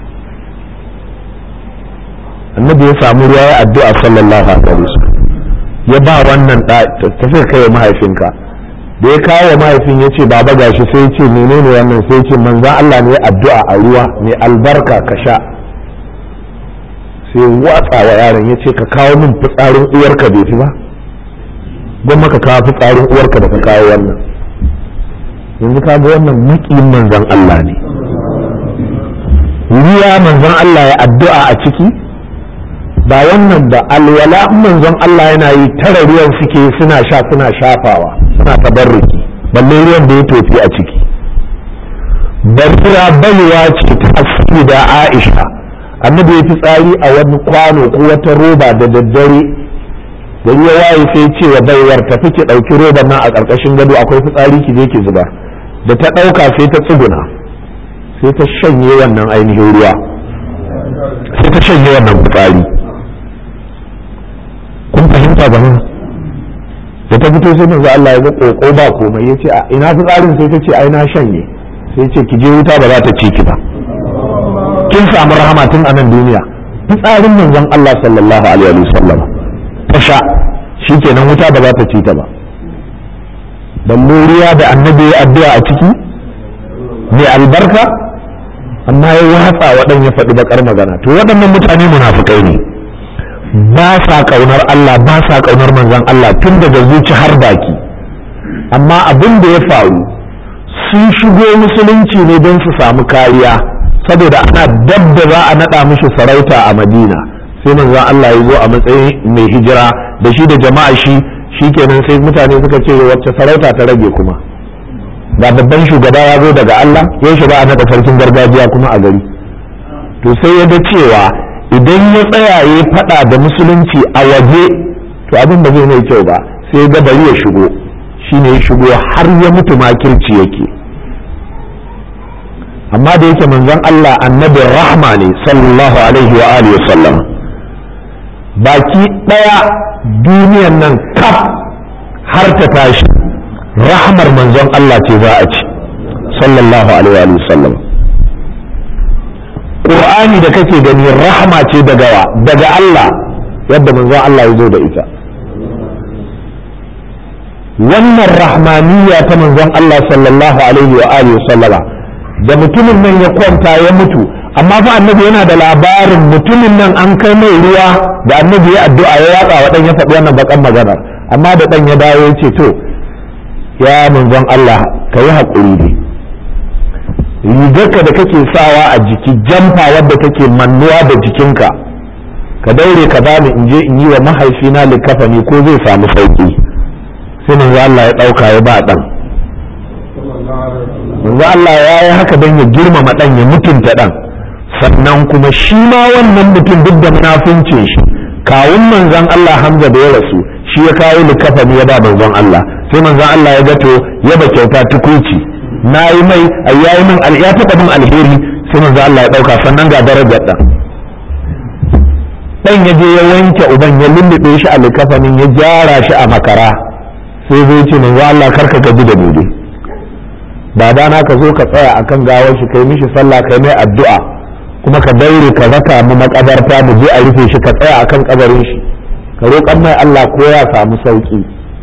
annabi ya samu ruwa ya addu'a sallallahu alaihi wasallam ya ba wannan tafi kai mahaifinka da ya kawo wa mahaifin ya ce baba gashi sai ce menene wannan sai ce manzan Allah ne addu'a a ruwa mai albarka ka sha sai watsa wa yaron ya ce ka kawo min fitsarin uwarka bai fi ba don maka kawo fitsarin uwarka da ka kawo wannan yanzu ka ga wannan makiyin manzan Allah ne ruwa manzan Allah ya addu'a a ciki ba wannan ba alwala manzon Allah yana yi tara ruwan suke suna sha suna shafawa suna tabarruki balle ruwan da ya tofi a ciki barira baiwa ce ta asiri da Aisha annabi ya fi tsari a wani kwano ko wata roba da daddare da ya waye sai ce wa baiwar tafi ki ɗauki roban nan a ƙarƙashin gado akwai fitsari ki je ki zuba da ta ɗauka sai ta tsuguna sai ta shanye wannan ainihin ruwa sai ta shanye wannan fitsari kun fahimta ba da ta fito sai manzo Allah ya ga koko ba komai yace a ina fitsarin sai ta ce ai na shanye sai ce ki je wuta ba za ta ci ki ba kin samu rahama tun a nan duniya fitsarin manzon Allah sallallahu alaihi wasallam ta sha shikenan wuta ba za ta ci ta ba balle ruwa da annabi ya addu'a a ciki mai albarka amma ya watsa waɗan ya faɗi bakar magana to waɗannan mutane munafukai ne ba sa kaunar Allah ba sa kaunar manzon Allah tun daga zuci har baki amma abin da ya faru sun shigo musulunci ne don su samu kariya saboda ana dab da za a naɗa mishi sarauta a madina sai manzon Allah ya zo a matsayin mai hijira da shi da jama'a shi shikenan sai mutane suka ce wacce sarauta ta rage kuma ga babban shugaba ya zo daga Allah ya shi ba a naɗa sarkin gargajiya kuma a gari to sai ya ga cewa idan ya tsaya ya faɗa da musulunci a waje to abin ba zai mai kyau ba sai ga bari ya shigo shine ya shigo har ya mutu makirci yake amma da yake manzon Allah annabin rahma ne sallallahu alaihi wa alihi sallam baki ɗaya duniyan nan kaf har ta tashi rahmar manzon Allah ce za a ci sallallahu alaihi wa sallam Qur'ani da kake gani rahma ce daga wa daga Allah yadda manzon Allah ya zo da ita wannan rahmaniyya ta manzon Allah sallallahu alaihi wa alihi sallama da mutumin nan ya kwanta ya mutu amma fa annabi yana da labarin mutumin nan an kai mai ruwa da annabi ya addu'a ya yatsa wa dan ya faɗi wannan bakan maganar amma da dan ya dawo ya ce to ya manzon Allah ka yi haƙuri ne rigarka da kake sawa a jiki jamfa wadda take mannuwa da jikinka ka daure ka bani in je in yi wa mahaifina likafani ko zai samu sauki sai manzo Allah ya dauka ya ba dan manzo Allah ya yi haka don ya girmama dan ya mutunta dan sannan kuma shi ma wannan mutum duk da munafincin shi kawun manzon Allah Hamza da ya rasu shi ya kawo likafani ya ba manzon Allah sai manzon Allah ya ga to ya ba kyauta tukuici na yi mai ya yi min ya taɓa min alheri sai manzo Allah ya ɗauka sannan ga darajar ɗan ɗan ya je ya wanke uban ya lullube shi a likafanin ya gyara shi a makara sai zai ce manzo Allah karka gaji da bude baba na ka zo ka tsaya akan gawar shi kai mishi sallah kai mai addu'a kuma ka daure ka raka mu makabarta mu je a rufe shi ka tsaya akan kabarin shi ka roƙan mai Allah ko ya samu sauki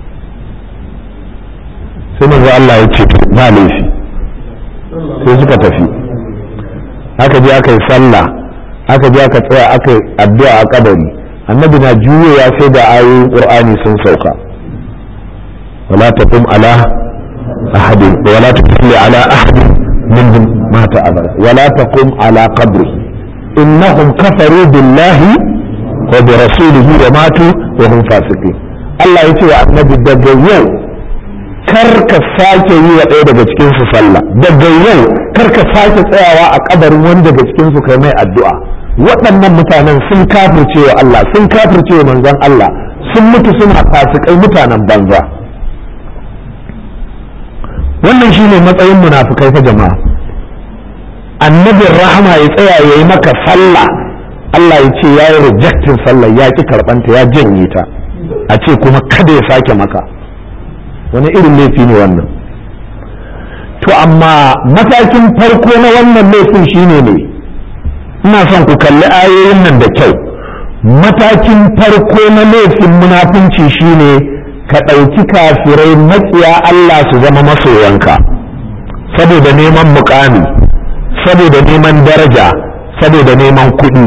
sai manzo Allah ya ce ba laifi sai suka tafi aka je aka yi sallah aka je aka tsaya aka yi addu'a a kabari annabi na juyowa sai da ayoyin qur'ani sun sauka wala taqum ala ahadin wala tusalli ala ahadin minhum mata abada wala taqum ala qabri innahum kafaru billahi wa bi rasulihi wa matu wa hum fasiqin Allah ya ce wa annabi daga yau kar ka sake yi wa ɗaya daga cikin su sallah daga yau kar ka sake tsayawa a kabarin wani daga cikin su kai mai addu'a waɗannan mutanen sun kafirce wa Allah sun kafirce wa manzon Allah sun mutu suna fasikai mutanen banza wannan shine matsayin munafukai fa jama'a annabin rahama ya tsaya ya yi maka sallah Allah ya ce ya yi rejectin sallah ya ki karɓanta ya janye ta a ce kuma kada ya sake maka wani irin laifi ne wannan to amma matakin farko na wannan laifin shine ne ina son ku kalli ayoyin nan da kyau matakin farko na laifin munafunci shine ka ɗauki kafirai matsiya Allah su zama masoyanka saboda neman mukami saboda neman daraja saboda neman kuɗi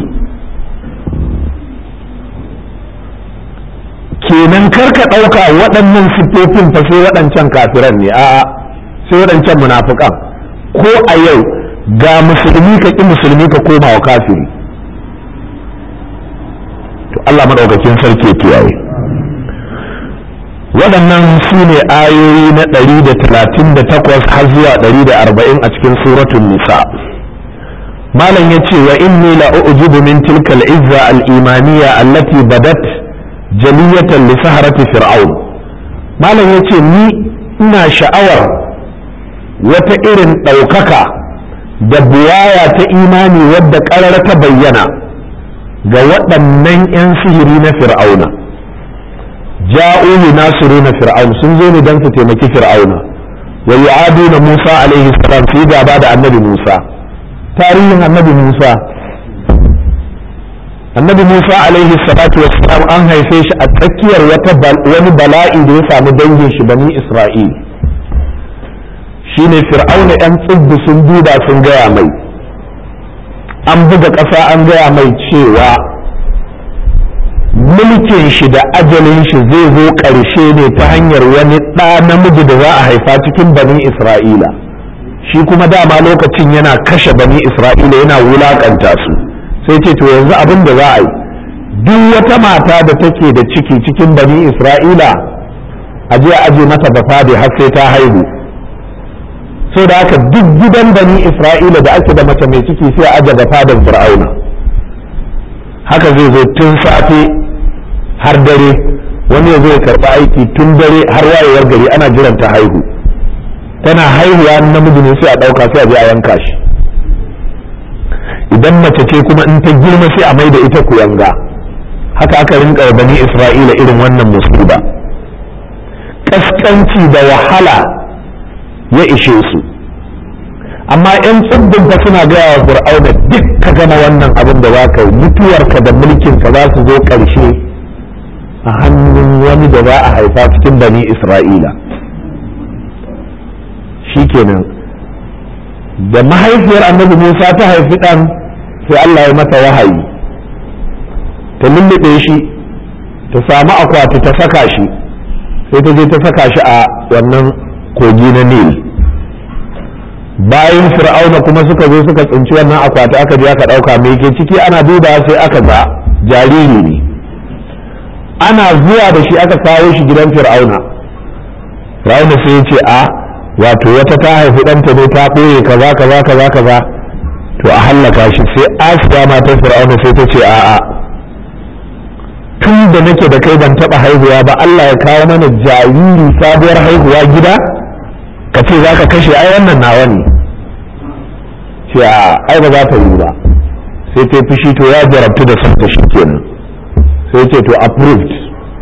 kenan karka ɗauka waɗannan siffofin fa sai waɗancan kafiran ne a'a sai waɗancan munafukan ko a yau ga musulmi ka ƙi musulmi ka koma wa kafiri to Allah maɗaukakin sarki ya kiyaye waɗannan su ne ayoyi na ɗari da talatin da takwas har zuwa ɗari da arba'in a cikin suratun nisa malam ya ce wa inni la ujibu min tilkal izza al-imaniya allati badat jaliyatan li saharati fir'aun malam ya ce ni ina sha'awar wata irin ɗaukaka da buwaya ta imani wadda ƙarar ta bayyana ga waɗannan 'yan sihiri na fir'auna ja'u na fir'aun sun zo ne don su taimaki fir'auna wa yu'aduna Musa alaihi salam su yi gaba da annabi Musa tarihin annabi Musa annabi Musa alaihi salatu wassalam an haife shi a tsakiyar wani bala'i da ya samu dangin shi bani Isra'il shine fir'auna yan tsibbi sun duba sun gaya mai an buga ƙasa an gaya mai cewa mulkin shi da ajalin shi zai zo ƙarshe ne ta hanyar wani ɗa namiji da za a haifa cikin bani isra'ila shi kuma dama lokacin yana kashe bani isra'ila yana wulaƙanta su sai ce to yanzu abin da za a yi duk wata mata da take da ciki cikin bani isra'ila a je a aje mata bafade har sai ta haihu so da haka duk gidan bani isra'ila da ake da mace mai ciki sai a aje bafadan fir'auna haka zai zo tun safe har dare wani ya zo ya karɓi aiki tun dare har wayewar gari ana jiran ta haihu tana haihuwa namiji ne sai a ɗauka sai a je a yanka shi idan mace ce kuma in ta girma sai a mai da ita kuyanga haka aka rinka bani isra'ila irin wannan musiba kaskanci da wahala ya ishe su amma 'yan tsibbin fa suna gaya wa fir'auna duk ka gama wannan abin da za ka yi mutuwarka da mulkinka za su zo ƙarshe a hannun wani da za a haifa cikin bani isra'ila shikenan da mahaifiyar annabi musa ta haifi ɗan sai allah ya mata wahayi ta lullube shi ta samu akwati ta saka shi sai ta je ta saka shi a wannan kogi na nil bayan fir'auna kuma suka zo suka tsinci wannan akwati aka je aka ɗauka mai ke ciki ana duba sai aka ga jariri ne ana zuwa da shi aka kawo shi gidan fir'auna fir'auna sai ya ce a wato wata ta haifi ɗanta ne ta ɓoye kaza kaza kaza kaza to a hallaka shi sai asiya matar fir'auna sai ta ce a'a tun da nake da kai ban taɓa haihuwa ba Allah ya kawo mana jariri sabuwar haihuwa gida ka ce za ka kashe ai wannan nawa ne ce a ai ba za ta yi ba sai ta fushi to ya jarabtu da son ta shi kenan sai ce to approved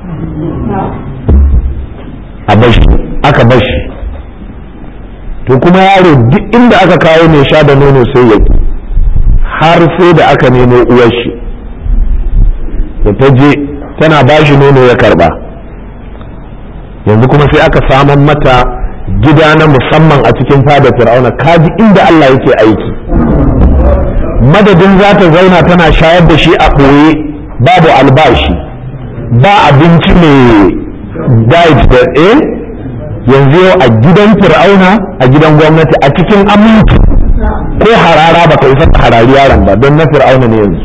a bashi aka bashi to kuma yaro duk inda aka kawo mai sha da nono sai ya har sai da aka nemo uwar shi da ta je tana bashi nono ya karba yanzu kuma sai aka saman mata gida na musamman a cikin fada fir'auna kaji inda Allah yake aiki madadin za ta zauna tana shayar da shi a ɓoye babu albashi ba abinci mai diet da eh yanzu yau a gidan fir'auna a gidan gwamnati a cikin aminci ko harara ba ka isa ka harari yaron ba don na fir'auna ne yanzu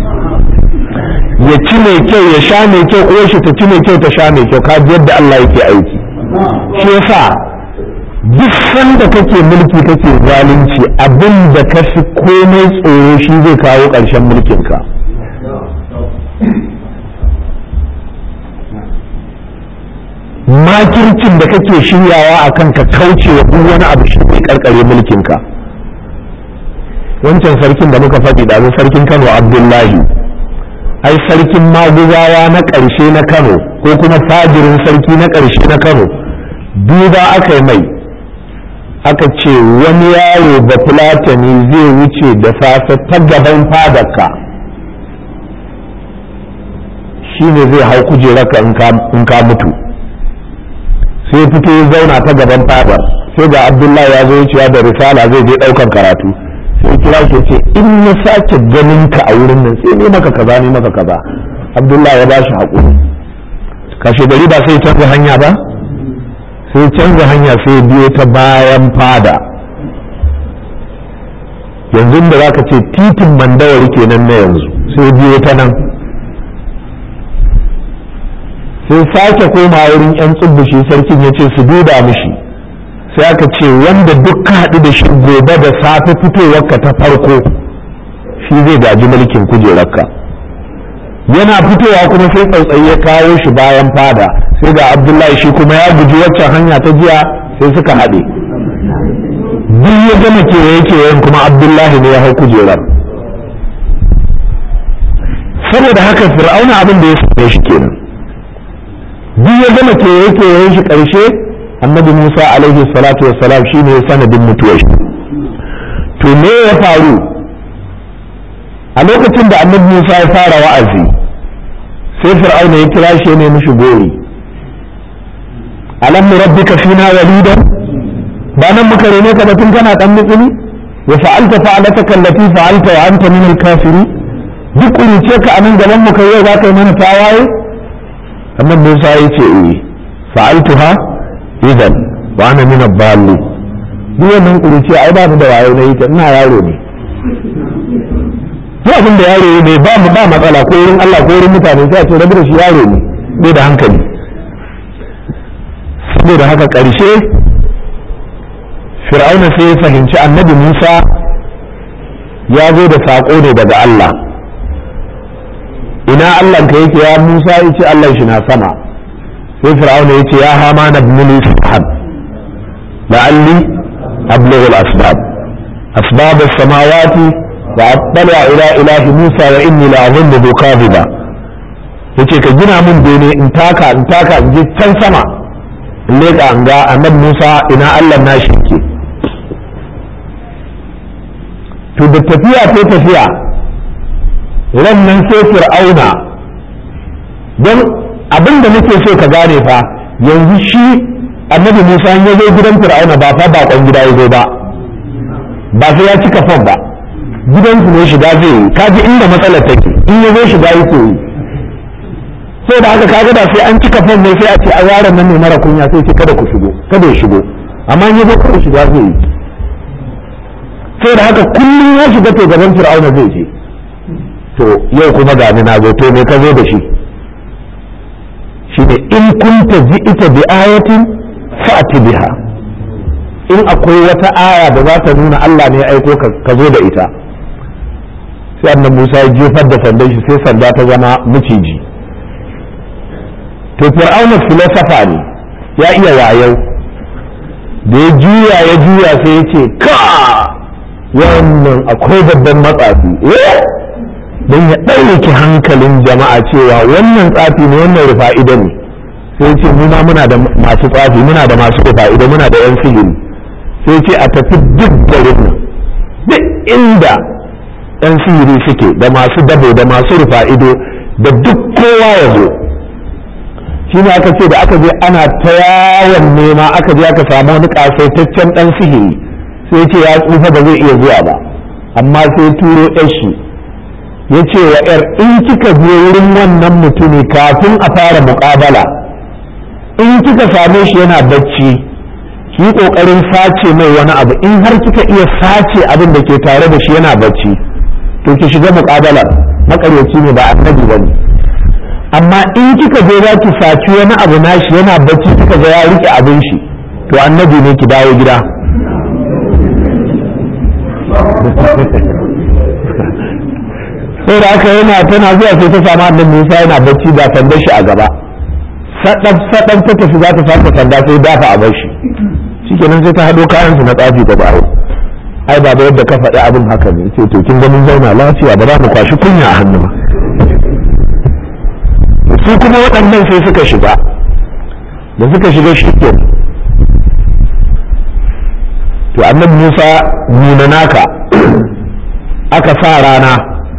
ya ci mai kyau ya sha mai kyau ko shi ta ci mai kyau ta sha mai kyau ka ji yadda Allah yake aiki shi yasa duk sanda kake mulki kake zalunci abin da ka fi komai tsoro shi zai kawo ƙarshen mulkinka makircin da kake shiryawa a kan ka kauce wa duk wani abu shi ne karkare mulkinka wancan sarkin da muka faɗi da sarkin kano abdullahi ai sarkin maguzawa na ƙarshe na kano ko kuma fajirin sarki na ƙarshe na kano duba aka yi mai aka ce wani yaro da fulatani zai wuce da safe ta gaban fadarka shi ne zai hau kujerarka in ka mutu sai fito ya zauna ta gaban fadar sai ga abdullahi ya zo wucewa da risala zai je ɗaukan karatu sai kira shi ce in na sake ganin ka a wurin nan sai ne maka kaza ne maka kaza abdullahi ya ba shi haƙuri kashe gari ba sai canza hanya ba sai canza hanya sai biyo ta bayan fada yanzu da zaka ce titin mandawari kenan na yanzu sai biyo ta nan sai sake koma wurin yan tsubbushi sarkin ya ce su duba mishi sai aka ce wanda duk ka haɗu da shi gobe da safe fitowarka ta farko shi zai gaji mulkin kujerarka yana fitowa kuma sai tsautsayi ya kawo shi bayan fada sai ga abdullahi shi kuma ya guji waccan hanya ta jiya sai suka haɗe duk ya gama kewaye kewayen kuma abdullahi ne ya hau kujerar saboda haka fir'auna abin da ya same shi kenan duk ya gama kewaye kewayen shi ƙarshe annabi musa alaihi salatu wassalam shi ne sanadin mutuwar shi to me ya faru a lokacin da annabi musa ya fara wa'azi sai fir'auna ya kira shi ne mishi gori alam rabbika fina walidan ba nan muka rene ka batun kana dan mutsuni wa fa'alta fa'alataka allati fa'alta wa anta min al-kafirin duk kuruce ka anan gaban mu kai yau za ka yi mana tawaye annabi Musa ya ce eh fa'altuha idan wa ana min ad-dalli duk wannan kuruce ai ba mu da wayo na yi ta ina yaro ne duk abin da yaro ne ba mu ba matsala ko wurin Allah ko wurin mutane sai a ce rabu da shi yaro ne bai da hankali saboda haka ƙarshe fir'auna sai ya fahimci annabi Musa ya zo da saƙo ne daga Allah ina Allah ka yake ya Musa ya ce Allah shi na sama sai fir'auna ya ce ya hama na bnuli subhan la'alli ablughu al-asbab asbab as-samawati wa attala ila ilahi Musa wa inni la'azunnu kadhiba yace ka gina mun bene in taka in taka in je can sama in leƙa in ga annabi Musa ina Allah na shi ke to da tafiya ta tafiya ran nan sai fir'auna don abin da nake so ka gane fa yanzu shi annabi Musa ya zo gidan fir'auna ba fa bakon gida ya zo ba ba sai ya cika fam ba gidansu ne shiga zai yi kaji inda matsalar take in ya zo shiga yake yi sai da haka kaga da sai an cika fam ne sai a ce a yaron nan ne mara kunya sai ce kada ku shigo kada ya shigo amma in ya zo kawai shiga zai yi sai da haka kullum ya shiga to gaban fir'auna zai je to yau kuma ga ni na zo to me ka zo da shi shine in kunta ji'ita bi ayatin fa'ti biha in akwai wata aya da za ta nuna Allah ne ya aiko ka zo da ita sai annabi Musa ya jefar da sandan shi sai sanda ta zama miciji to fir'auna filosofa ne ya iya wayau da ya juya ya juya sai ya ce ka wannan akwai babban matsafi don ya ɗauki hankalin jama'a cewa wannan tsafi ne wannan rufa'ida ne sai ce mu ma muna da masu tsafi muna da masu rufa'ida muna da yan sihiri sai ce a tafi duk garin nan duk inda yan sihiri suke da masu dabo da masu rufa'ido da duk kowa ya zo shi ne aka ce da aka je ana ta yawon nema aka je aka samu wani kasaitaccen dan sihiri sai ce ya tsufa ba zai iya zuwa ba amma sai turo shi ya ce wa yar in kika je wurin wannan mutumi kafin a fara muƙabala in kika same shi yana bacci ki yi ƙoƙarin sace mai wani abu in har kika iya sace abin da ke tare da shi yana bacci to ki shiga muƙabalar makaryaci ne ba annabi ba ne amma in kika je za ki saci wani abu nashi yana bacci kika ga ya rike abin shi to annabi ne ki dawo gida sai da aka yana tana zuwa sai ta samu annabi Musa yana bacci da sandar shi a gaba sadab sadab ta tafi za ta saka sanda sai dafa a bar shi shikenan sai ta hado kayan su na tsafi da baro ai baba yadda ka faɗi abin haka ne ce to kin ganin zauna lafiya ba za mu kwashi kunya a hannu ba su kuma waɗannan sai suka shiga da suka shiga shi ke to annabi Musa nuna naka aka sa rana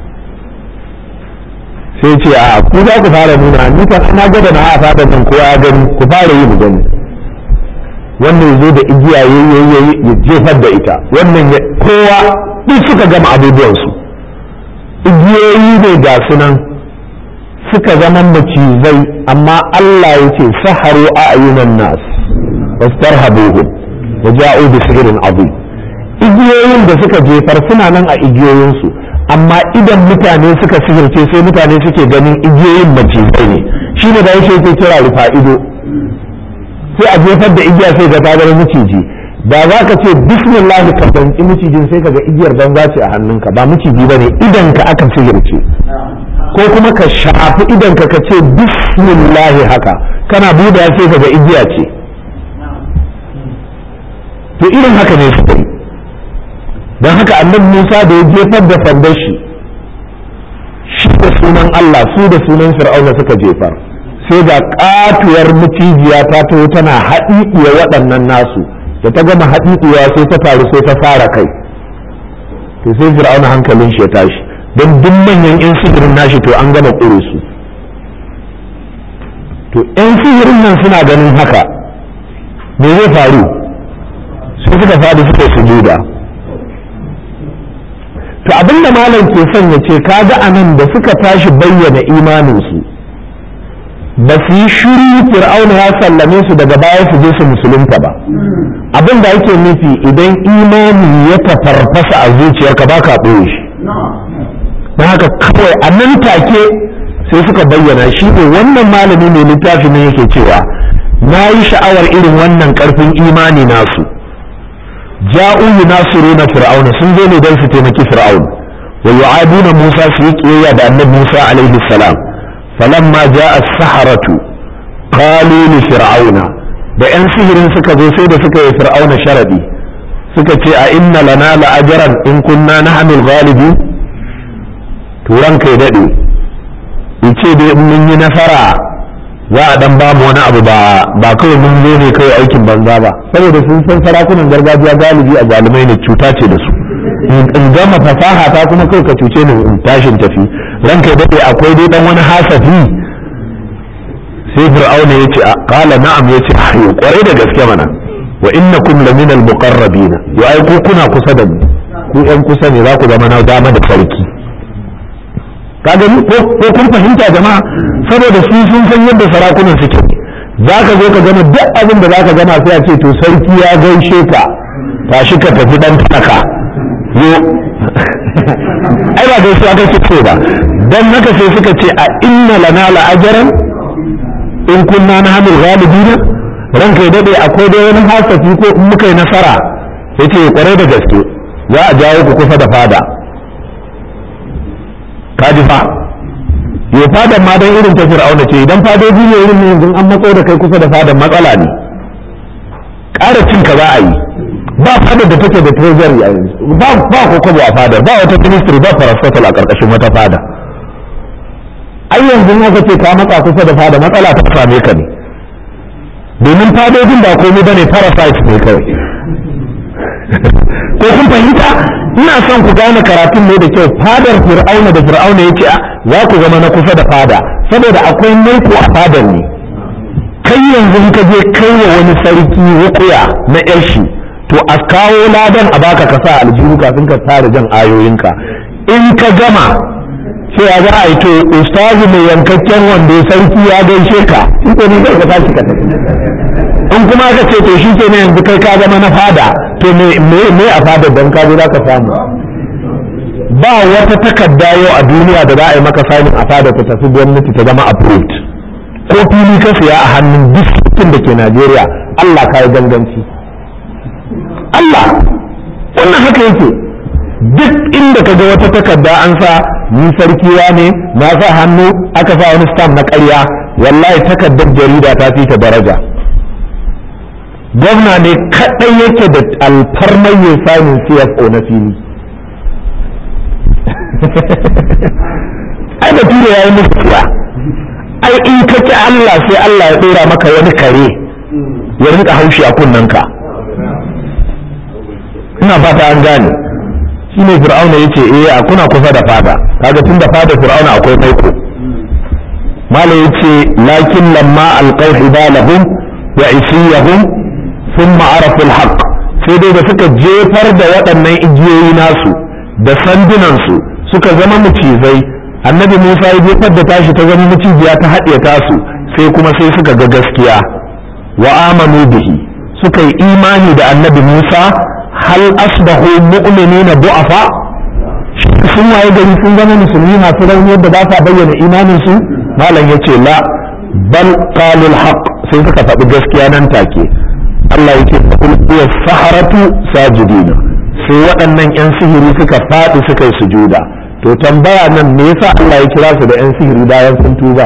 sai ce a ku za ku fara nuna ni kan na gada na a fatan nan kowa ya gani ku fara yi mu gani wannan ya zo da igiya ya jefar da ita wannan kowa duk suka gama abubuwansu igiyoyi ne ga sunan suka zama macizai amma Allah ya ce saharu a ayyunan nas wastarhabuhum wa ja'u bi sihrin azim igiyoyin da suka jefar suna nan a igiyoyinsu amma idan mutane suka sihirce sai mutane suke ganin igiyoyin macizai ne shine da yake yake kira rufa ido sai a jefar da igiya sai ga ta zama miciji da za ka ce bismillah ka danki micijin sai ka ga igiyar banza ce a hannunka ba miciji bane idan ka aka sihirce ko kuma ka shafi idan ka ce bismillah haka kana buɗe sai ka ga igiya ce to irin haka ne suka yi don haka annabi Musa da ya jefar da sandar shi shi da sunan Allah su da sunan Fir'auna suka jefar sai ga katuwar mutijiya ta taho tana haɗiɗiya waɗannan nasu da ta gama haɗiɗiya sai ta faru sai ta fara kai to sai Fir'auna hankalin shi ya tashi don duk manyan 'yan sihirin nashi to an gama ƙure su to 'yan sihirin nan suna ganin haka me zai faru sai suka faɗi suka sujuda to abinda malam ke son ya ce kaga anan da suka tashi bayyana imaninsu ba su yi shiru fir'auna ya sallame su daga baya su je su musulunta ba abin da yake nufi idan imani ya tafarfasa a zuciyarka ba ka ɓoye shi don haka kawai a nan take sai suka bayyana shi ne wannan malami mai littafi ne yake cewa na yi sha'awar irin wannan ƙarfin imani nasu ja'u yunasiruna fir'auna sun zo ne don su taimaki fir'aun wa yu'aduna Musa su yi kiyayya da annabi Musa alaihi salam falamma ja'a as-saharatu qalu li fir'auna da yan sihirin suka zo sai da suka yi fir'auna sharadi suka ce a inna lana la ajran in kunna nahnu al-ghalibi turan kai dade yace dai in mun yi nasara za a dan bamu wani abu ba ba kawai mun zo ne kawai aikin banza ba saboda sun san sarakunan gargajiya galibi a zalimai ne cuta ce da su in gama fasaha ta kuma kawai ka cuce ni in tashin tafi ranka dade akwai dai dan wani hasafi sai fir'auna ya ce qala na'am ya ce ayo kwarai da gaske mana wa innakum lamina al-muqarrabina yo ai ku kuna kusa da mu ku yan kusa ne za ku zama na dama da sarki ka gani ko kun fahimta jama'a saboda su sun san yadda sarakunan suke za ka zo ka gama duk abin da za ka gama sai a ce to sarki ya gaishe ka tashi ka tafi dan taka yo ai ba gaisuwa kake ce ba dan haka sai suka ce a inna lana la ajran in kunna na hamil ghalibina ranka ya dade akwai dai wani hasafi ko in muka yi nasara yace kwarai da gaske za a jawo ku kusa da fada kaji fa ya fadan ma dan irin ta fir'auna ce idan fadoji ne irin yanzu an matso da kai kusa da fadan matsala ne ƙara cin ka za a yi ba fadar da take da treasury a yanzu ba ba kokobo a fadar ba wata ministry ba parastatal a ƙarƙashin wata fada ai yanzu aka ce ka matsa kusa da fada matsala ta same ka ne domin fadojin ba komai bane parasite ne kawai ko kun fahimta ina son ku gane karatun ne da kyau fadar fir'auna da fir'auna ya ce za ku zama na kusa da fada saboda akwai maiko a fadar ne kai yanzu in ka je kai wa wani sarki rukuya na yar shi to a kawo ladan a baka ka sa aljihu kafin ka fara jan ayoyinka in ka gama sai a za a yi to ustazu mai yankakken wanda sarki ya gaishe ka shi ko ne zai ka tashi ka tafi in kuma aka ce to shi ke ne yanzu kai ka zama na fada to me me a fada don ka zo za ka samu ba wata takarda yau a duniya da za a yi maka samun a fada ta tafi gwamnati ta zama approved ko fili ka siya a hannun duk da ke Najeriya Allah ka yi ganganci Allah wannan haka yake duk inda ka ga wata takarda an sa ni sarkiwa ne na sa hannu aka sa wani stamp na ƙarya wallahi takardar jarida ta fi ta daraja gwamna ne kaɗai yake da alfarmar yin samun cfo na fili ai da tura ya yi musu ai in ka ki Allah sai Allah ya ɗora maka wani kare ya rinka haushi a kunnanka ina fata an gane shi ne fir'auna ya ce eh a kuna kusa da fada kaga tun da fada fir'auna akwai maiko mala ya ce lakin lamma alqaw hibalahum wa isiyahum thumma arafu alhaq sai dai da suka jefar da waɗannan igiyoyi nasu da sandunansu suka zama macizai annabi musa ya jefar da tashi ta zama macijiya ta haɗe tasu sai kuma sai suka ga gaskiya wa amanu bihi suka yi imani da annabi musa hal asbahu mu'minina du'afa sun waye gari sun zama musulmi masu rauni yadda ba sa bayyana imanin su malam yace la bal qalu haqq sai suka faɗi gaskiya nan take Allah yake kul huwa saharatu sajidina sai waɗannan yan sihiri suka faɗi suka yi sujuda to tambaya nan me yasa Allah ya kira su da yan sihiri bayan sun tuba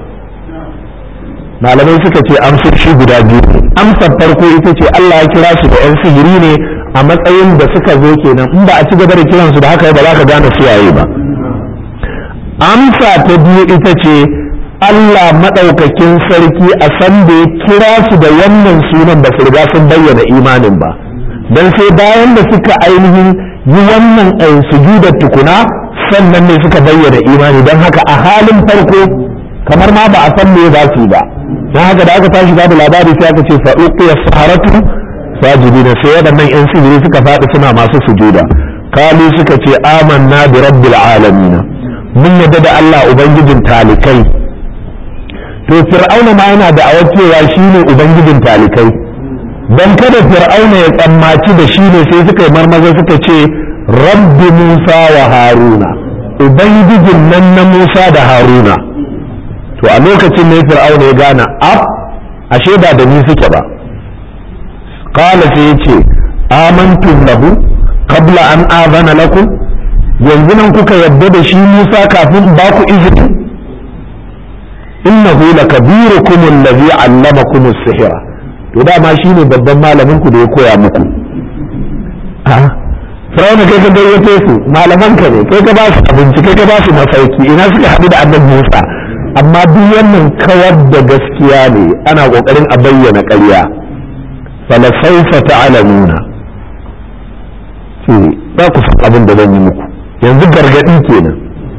malamai suka ce amsoshi guda biyu amsar farko ita ce Allah ya kira su da yan sihiri ne a matsayin da suka zo kenan in ba a ci gaba da kiransu da haka ba za ka gane su yayi ba amsa ta biyu ita ce Allah maɗaukakin sarki a san da ya kira su da wannan sunan ba su riga sun bayyana imanin ba dan sai bayan da suka ainihin yi wannan sujudar tukuna sannan ne suka bayyana imani don haka a halin farko kamar ma ba a san me za su yi ba don haka da aka tashi babu labari sai aka ce fa'uqiya saharatu sajidina sai waɗannan 'yan sihiri suka faɗi suna masu sujuda kalu suka ce amanna bi rabbil alamin mun yadda da Allah ubangijin talikai to fir'auna ma yana da cewa shine ubangijin talikai dan kada fir'auna ya tsammaci da shi ne sai suka yi marmaza suka ce rabbi musa wa haruna ubangijin nan na musa da haruna to a lokacin ne fir'auna ya gane ab ashe ba da ni suke ba قال سيتي آمنتم له قبل أن آذن لكم yanzu nan kuka yadda da shi Musa kafin ba ku izini innahu lakabirukum allazi allamakum as-sihra to dama shine babban malamin ku da ya koya muku a Firawuna kai ka gayyato su malaman ka ne kai ka ba su abinci kai ka ba su masauki ina suka haɗu da annabi Musa amma duk wannan kawar da gaskiya ne ana kokarin a bayyana ƙarya falasaufa ta'lamuna ce za ku san abin da zan yi muku yanzu gargadi kenan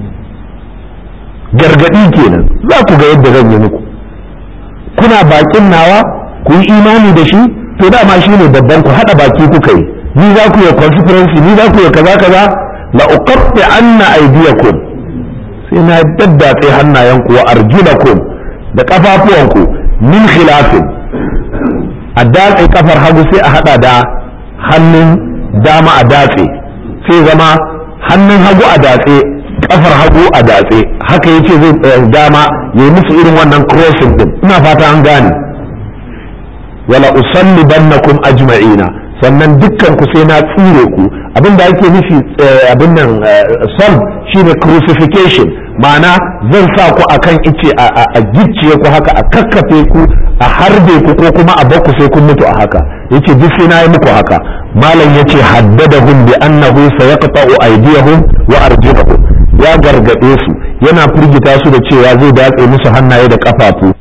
gargadi kenan za ku ga yadda zan yi muku kuna bakin nawa ku yi imani da shi to dama shi ne babban ku hada baki kuka yi ni za ku yi conference ni za ku yi kaza kaza la uqatti anna aydiyakum sai na daddatse hannayenku wa arjulakum da kafafuwanku min khilafin a datse kafar hagu sai a hada da hannun dama a datse sai zama hannun hagu a datse kafar hagu a datse haka yace zai dama ya yi musu irin wannan crossing din ina fata an gane wala usalli bannakum ajma'ina sannan dukkan ku sai na tsire ku abin da ake nufi abin nan sol shine crucifixion ma'ana zan sa ku akan ice a gicciye ku haka a kakkafe ku a harbe ku ko kuma a bakku sai kun mutu a haka yace duk sai na yi muku haka malam yace haddadahum bi annahu sayaqta'u aydiyahum wa arjulahum ya gargade su yana firgita su da cewa zai datse musu hannaye da kafafu